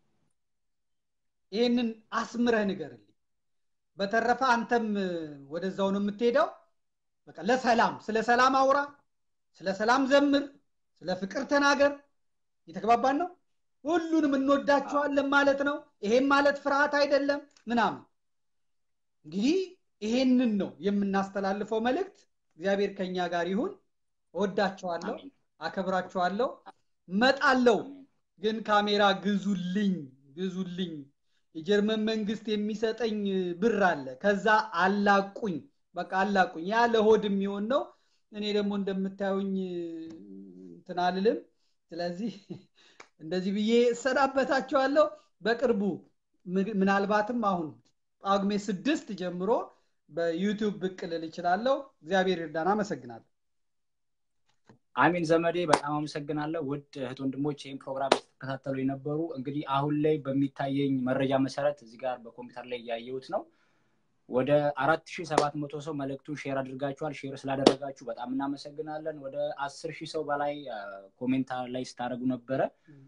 ይህንን አስምረህ ንገርልኝ በተረፈ አንተም ወደዛው ነው የምትሄደው በቃ ለሰላም ስለ ሰላም አውራ ስለ ሰላም ዘምር ስለ ፍቅር ተናገር የተግባባን ነው ሁሉንም እንወዳቸዋለን ማለት ነው ይሄም ማለት ፍርሃት አይደለም ምናምን እንግዲህ ይሄንን ነው የምናስተላልፈው መልእክት እግዚአብሔር ከኛ ጋር ይሁን እወዳቸዋለሁ አከብራቸዋለሁ መጣለው ግን ካሜራ ግዙልኝ ግዙልኝ የጀርመን መንግስት የሚሰጠኝ ብር አለ ከዛ አላቁኝ በቃ አላቁኝ ያ ለሆድ የሚሆን ነው እኔ ደግሞ እንደምታዩኝ እንትን አልልም ስለዚህ እንደዚህ ብዬ እሰናበታቸዋለሁ በቅርቡ ምናልባትም አሁን ጳጉሜ ስድስት ጀምሮ በዩቲዩብ ብቅ ልል ይችላለሁ እግዚአብሔር ይርዳን አመሰግናለሁ አሚን ዘመዴ በጣም አመሰግናለሁ ውድ እህት ወንድሞች ይህን ፕሮግራም የተከታተሉ የነበሩ እንግዲህ አሁን ላይ በሚታየኝ መረጃ መሰረት እዚህ ጋር በኮምፒውተር ላይ እያየሁት ነው ወደ አራት ሺህ ሰባት መቶ ሰው መልእክቱን ሼር አድርጋችኋል ሼር ስላደረጋችሁ በጣም እናመሰግናለን ወደ አስር ሺህ ሰው በላይ ኮሜንት ላይ ስታደረጉ ነበረ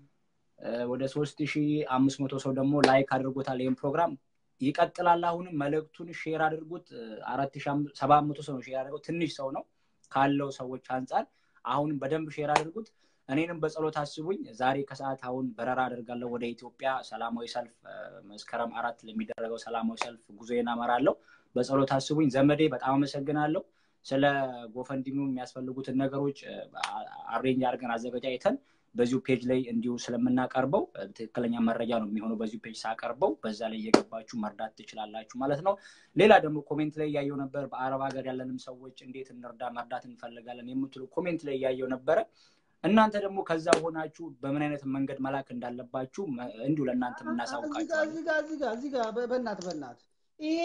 ወደ ሶስት ሺህ አምስት መቶ ሰው ደግሞ ላይክ አድርጎታል ይህም ፕሮግራም ይቀጥላል አሁንም መልእክቱን ሼር አድርጉት አራት ሺህ ሰባት መቶ ሰው ነው ሼር አድርገው ትንሽ ሰው ነው ካለው ሰዎች አንጻር አሁንም በደንብ ሼር አድርጉት እኔንም በጸሎት አስቡኝ ዛሬ ከሰዓት አሁን በረራ አደርጋለሁ ወደ ኢትዮጵያ ሰላማዊ ሰልፍ መስከረም አራት ለሚደረገው ሰላማዊ ሰልፍ ጉዞዬን አመራለሁ በጸሎት አስቡኝ ዘመዴ በጣም አመሰግናለሁ ስለ ጎፈንዲሙ የሚያስፈልጉትን ነገሮች አሬንጅ አድርገን አዘገጃጅተን በዚሁ ፔጅ ላይ እንዲሁ ስለምናቀርበው ትክክለኛ መረጃ ነው የሚሆነው በዚሁ ፔጅ ሳቀርበው በዛ ላይ እየገባችሁ መርዳት ትችላላችሁ ማለት ነው ሌላ ደግሞ ኮሜንት ላይ እያየው ነበር በአረብ ሀገር ያለንም ሰዎች እንዴት እንርዳ መርዳት እንፈልጋለን የምትሉ ኮሜንት ላይ እያየው ነበረ እናንተ ደግሞ ከዛ ሆናችሁ በምን አይነት መንገድ መላክ እንዳለባችሁ እንዲሁ ለእናንተ የምናሳውቃችኋለን በእናት በእናት ይሄ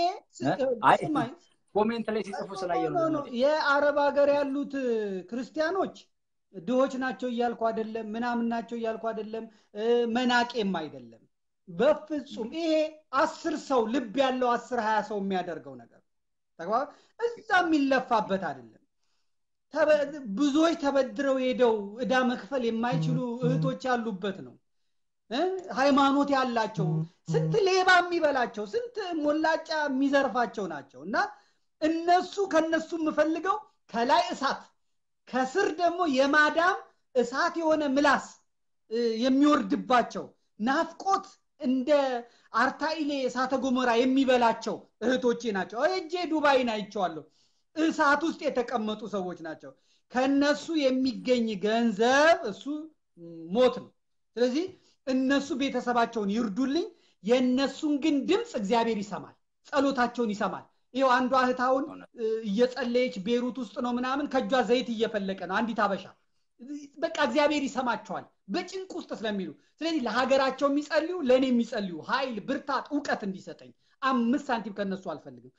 ኮሜንት ላይ ሲጽፉ ስላየ የአረብ ሀገር ያሉት ክርስቲያኖች ድሆች ናቸው እያልኩ አይደለም ምናምን ናቸው እያልኩ አይደለም መናቄም አይደለም በፍጹም ይሄ አስር ሰው ልብ ያለው አስር ሀያ ሰው የሚያደርገው ነገር እዛ የሚለፋበት አይደለም ብዙዎች ተበድረው ሄደው እዳ መክፈል የማይችሉ እህቶች ያሉበት ነው ሃይማኖት ያላቸው ስንት ሌባ የሚበላቸው ስንት ሞላጫ የሚዘርፋቸው ናቸው እና እነሱ ከነሱ የምፈልገው ከላይ እሳት ከስር ደግሞ የማዳም እሳት የሆነ ምላስ የሚወርድባቸው ናፍቆት እንደ አርታኢሌ እሳተ ጎመራ የሚበላቸው እህቶቼ ናቸው እጄ ዱባይን አይቸዋለሁ እሳት ውስጥ የተቀመጡ ሰዎች ናቸው ከነሱ የሚገኝ ገንዘብ እሱ ሞት ነው ስለዚህ እነሱ ቤተሰባቸውን ይርዱልኝ የእነሱን ግን ድምፅ እግዚአብሔር ይሰማል ጸሎታቸውን ይሰማል ይው አንዷ እህታውን እየጸለየች ቤሩት ውስጥ ነው ምናምን ከእጇ ዘይት እየፈለቀ ነው አንዲት አበሻ በቃ እግዚአብሔር ይሰማቸዋል በጭንቅ ውስጥ ስለሚሉ ስለዚህ ለሀገራቸው የሚጸልዩ ለእኔ የሚጸልዩ ኃይል ብርታት እውቀት እንዲሰጠኝ አምስት ሳንቲም ከነሱ አልፈልግም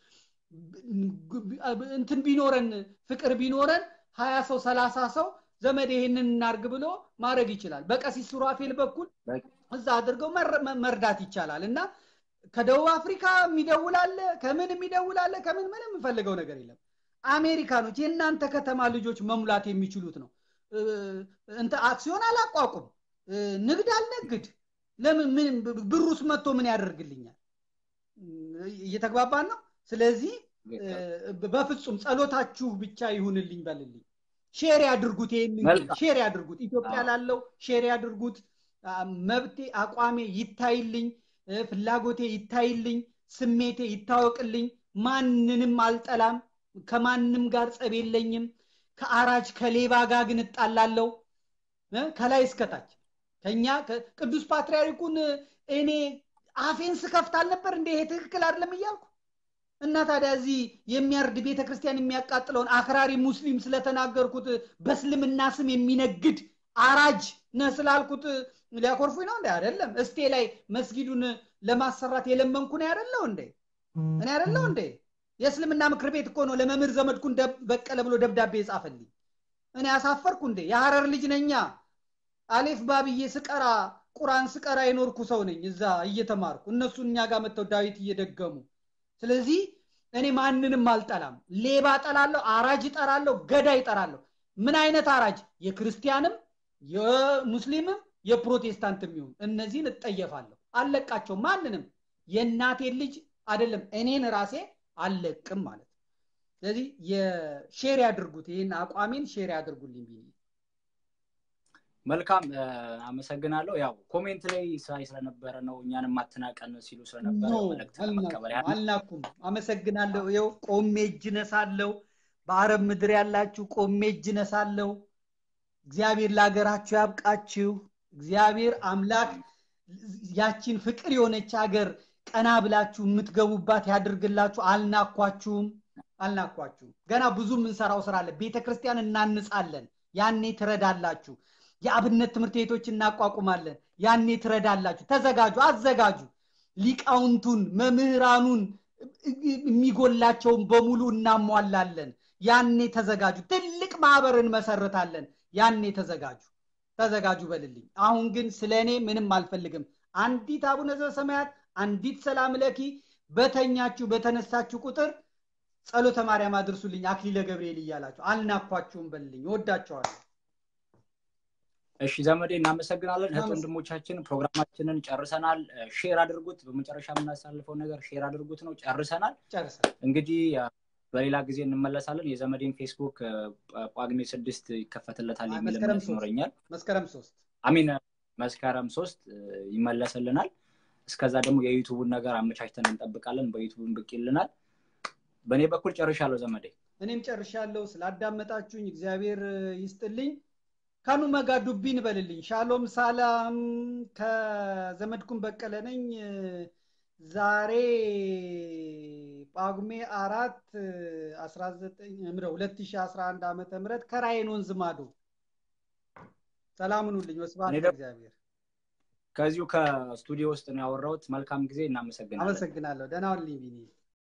እንትን ቢኖረን ፍቅር ቢኖረን ሀያ ሰው ሰላሳ ሰው ዘመድ ይህንን እናርግ ብሎ ማድረግ ይችላል በቀሲስ ሱራፌል በኩል እዛ አድርገው መርዳት ይቻላል እና ከደቡብ አፍሪካ የሚደውላለ ከምን የሚደውላለ ከምን ምንም የምፈልገው ነገር የለም አሜሪካኖች የእናንተ ከተማ ልጆች መሙላት የሚችሉት ነው እንተ አክሲዮን አላቋቁም ንግድ አልነግድ ለምን ምን ብሩስ መጥቶ ምን ያደርግልኛል? እየተግባባን ነው። ስለዚህ በፍጹም ጸሎታችሁ ብቻ ይሁንልኝ በልልኝ። ሼር ያድርጉት፣ ይህንን ሼር ያድርጉት። ኢትዮጵያ ላለው ሼር ያድርጉት። መብቴ አቋሜ ይታይልኝ፣ ፍላጎቴ ይታይልኝ፣ ስሜቴ ይታወቅልኝ። ማንንም አልጠላም፣ ከማንም ጋር ጸብ የለኝም። ከአራጅ ከሌባ ጋር ግን እጣላለሁ ከላይ እስከታች ከኛ ቅዱስ ፓትርያርኩን እኔ አፌን ስከፍት አልነበር እንደ ይሄ ትክክል አይደለም እያልኩ እና ታዲያ እዚህ የሚያርድ ቤተ ክርስቲያን የሚያቃጥለውን አክራሪ ሙስሊም ስለተናገርኩት በእስልምና ስም የሚነግድ አራጅ ነህ ስላልኩት ሊያኮርፉኝ ነው እንዴ? አይደለም። እስቴ ላይ መስጊዱን ለማሰራት የለመንኩ ነው ያደለው እንዴ? እኔ ያደለው እንዴ? የእስልምና ምክር ቤት እኮ ነው ለመምህር ዘመድኩን በቀለ ብሎ ደብዳቤ የጻፈልኝ። እኔ ያሳፈርኩ እንዴ? የሐረር ልጅ ነኛ። አሌፍ ባብዬ ስቀራ ቁራን ስቀራ የኖርኩ ሰው ነኝ። እዛ እየተማርኩ እነሱ እኛ ጋር መጥተው ዳዊት እየደገሙ ስለዚህ እኔ ማንንም አልጠላም። ሌባ ጠላለሁ፣ አራጅ እጠራለሁ፣ ገዳይ እጠራለሁ። ምን አይነት አራጅ? የክርስቲያንም የሙስሊምም የፕሮቴስታንትም ይሁን እነዚህን እጠየፋለሁ። አልለቃቸው ማንንም የእናቴን ልጅ አይደለም እኔን ራሴ አልለቅም ማለት ነው። ስለዚህ የሼር ያድርጉት፣ ይህን አቋሜን ሼር ያድርጉልኝ ብዬ መልካም አመሰግናለሁ። ያው ኮሜንት ላይ ሳይ ስለነበረ ነው እኛንም አትናቀን ሲሉ ስለነበረ መልእክት ለመቀበል አልናኩም። አመሰግናለሁ። ይኸው ቆሜ እጅ ነሳለሁ። በአረብ ምድር ያላችሁ ቆሜ እጅ ነሳለሁ። እግዚአብሔር ለሀገራችሁ ያብቃችሁ። እግዚአብሔር አምላክ ያቺን ፍቅር የሆነች ሀገር ቀና ብላችሁ የምትገቡባት ያድርግላችሁ። አልናኳችሁም አልናኳችሁም። ገና ብዙ የምንሰራው ስራ አለ። ቤተ ክርስቲያን እናንጻለን። ያኔ ትረዳላችሁ። የአብነት ትምህርት ቤቶች እናቋቁማለን። ያኔ ትረዳላችሁ። ተዘጋጁ፣ አዘጋጁ። ሊቃውንቱን፣ መምህራኑን የሚጎላቸውን በሙሉ እናሟላለን። ያኔ ተዘጋጁ። ትልቅ ማህበር እንመሰርታለን። ያኔ ተዘጋጁ፣ ተዘጋጁ በልልኝ። አሁን ግን ስለ እኔ ምንም አልፈልግም። አንዲት አቡነ ዘበሰማያት፣ አንዲት ሰላም ለኪ በተኛችሁ በተነሳችሁ ቁጥር ጸሎተ ማርያም አድርሱልኝ፣ አክሊለ ገብርኤል እያላችሁ አልናኳችሁም በልልኝ። እወዳቸዋለሁ። እሺ ዘመዴ እናመሰግናለን። እህት ወንድሞቻችን ፕሮግራማችንን ጨርሰናል። ሼር አድርጉት። በመጨረሻ የምናሳልፈው ነገር ሼር አድርጉት ነው። ጨርሰናል። እንግዲህ በሌላ ጊዜ እንመለሳለን። የዘመዴን ፌስቡክ ጳጉሜ ስድስት ይከፈትለታል የሚል እምነት ይኖረኛል። መስከረም ሶስት አሚን መስከረም ሶስት ይመለስልናል። እስከዛ ደግሞ የዩቱቡን ነገር አመቻችተን እንጠብቃለን። በዩቱቡን ብቅ ይልናል። በእኔ በኩል ጨርሻለሁ ዘመዴ። እኔም ጨርሻለሁ። ስላዳመጣችሁኝ እግዚአብሔር ይስጥልኝ። ካኑ መጋ ዱቢን በልልኝ። ሻሎም ሳላም ከዘመድኩን በቀለ ነኝ። ዛሬ ጳጉሜ አራት ሁለት ሺህ አስራ አንድ ዓመተ ምህረት ከራይን ወንዝ ማዶ ሰላም ሁኑልኝ። ወስብሐት ለእግዚአብሔር። ከዚሁ ከስቱዲዮ ውስጥ ነው ያወራሁት። መልካም ጊዜ። እናመሰግናለን። አመሰግናለሁ። ደህና ሁንልኝ ቢኒ።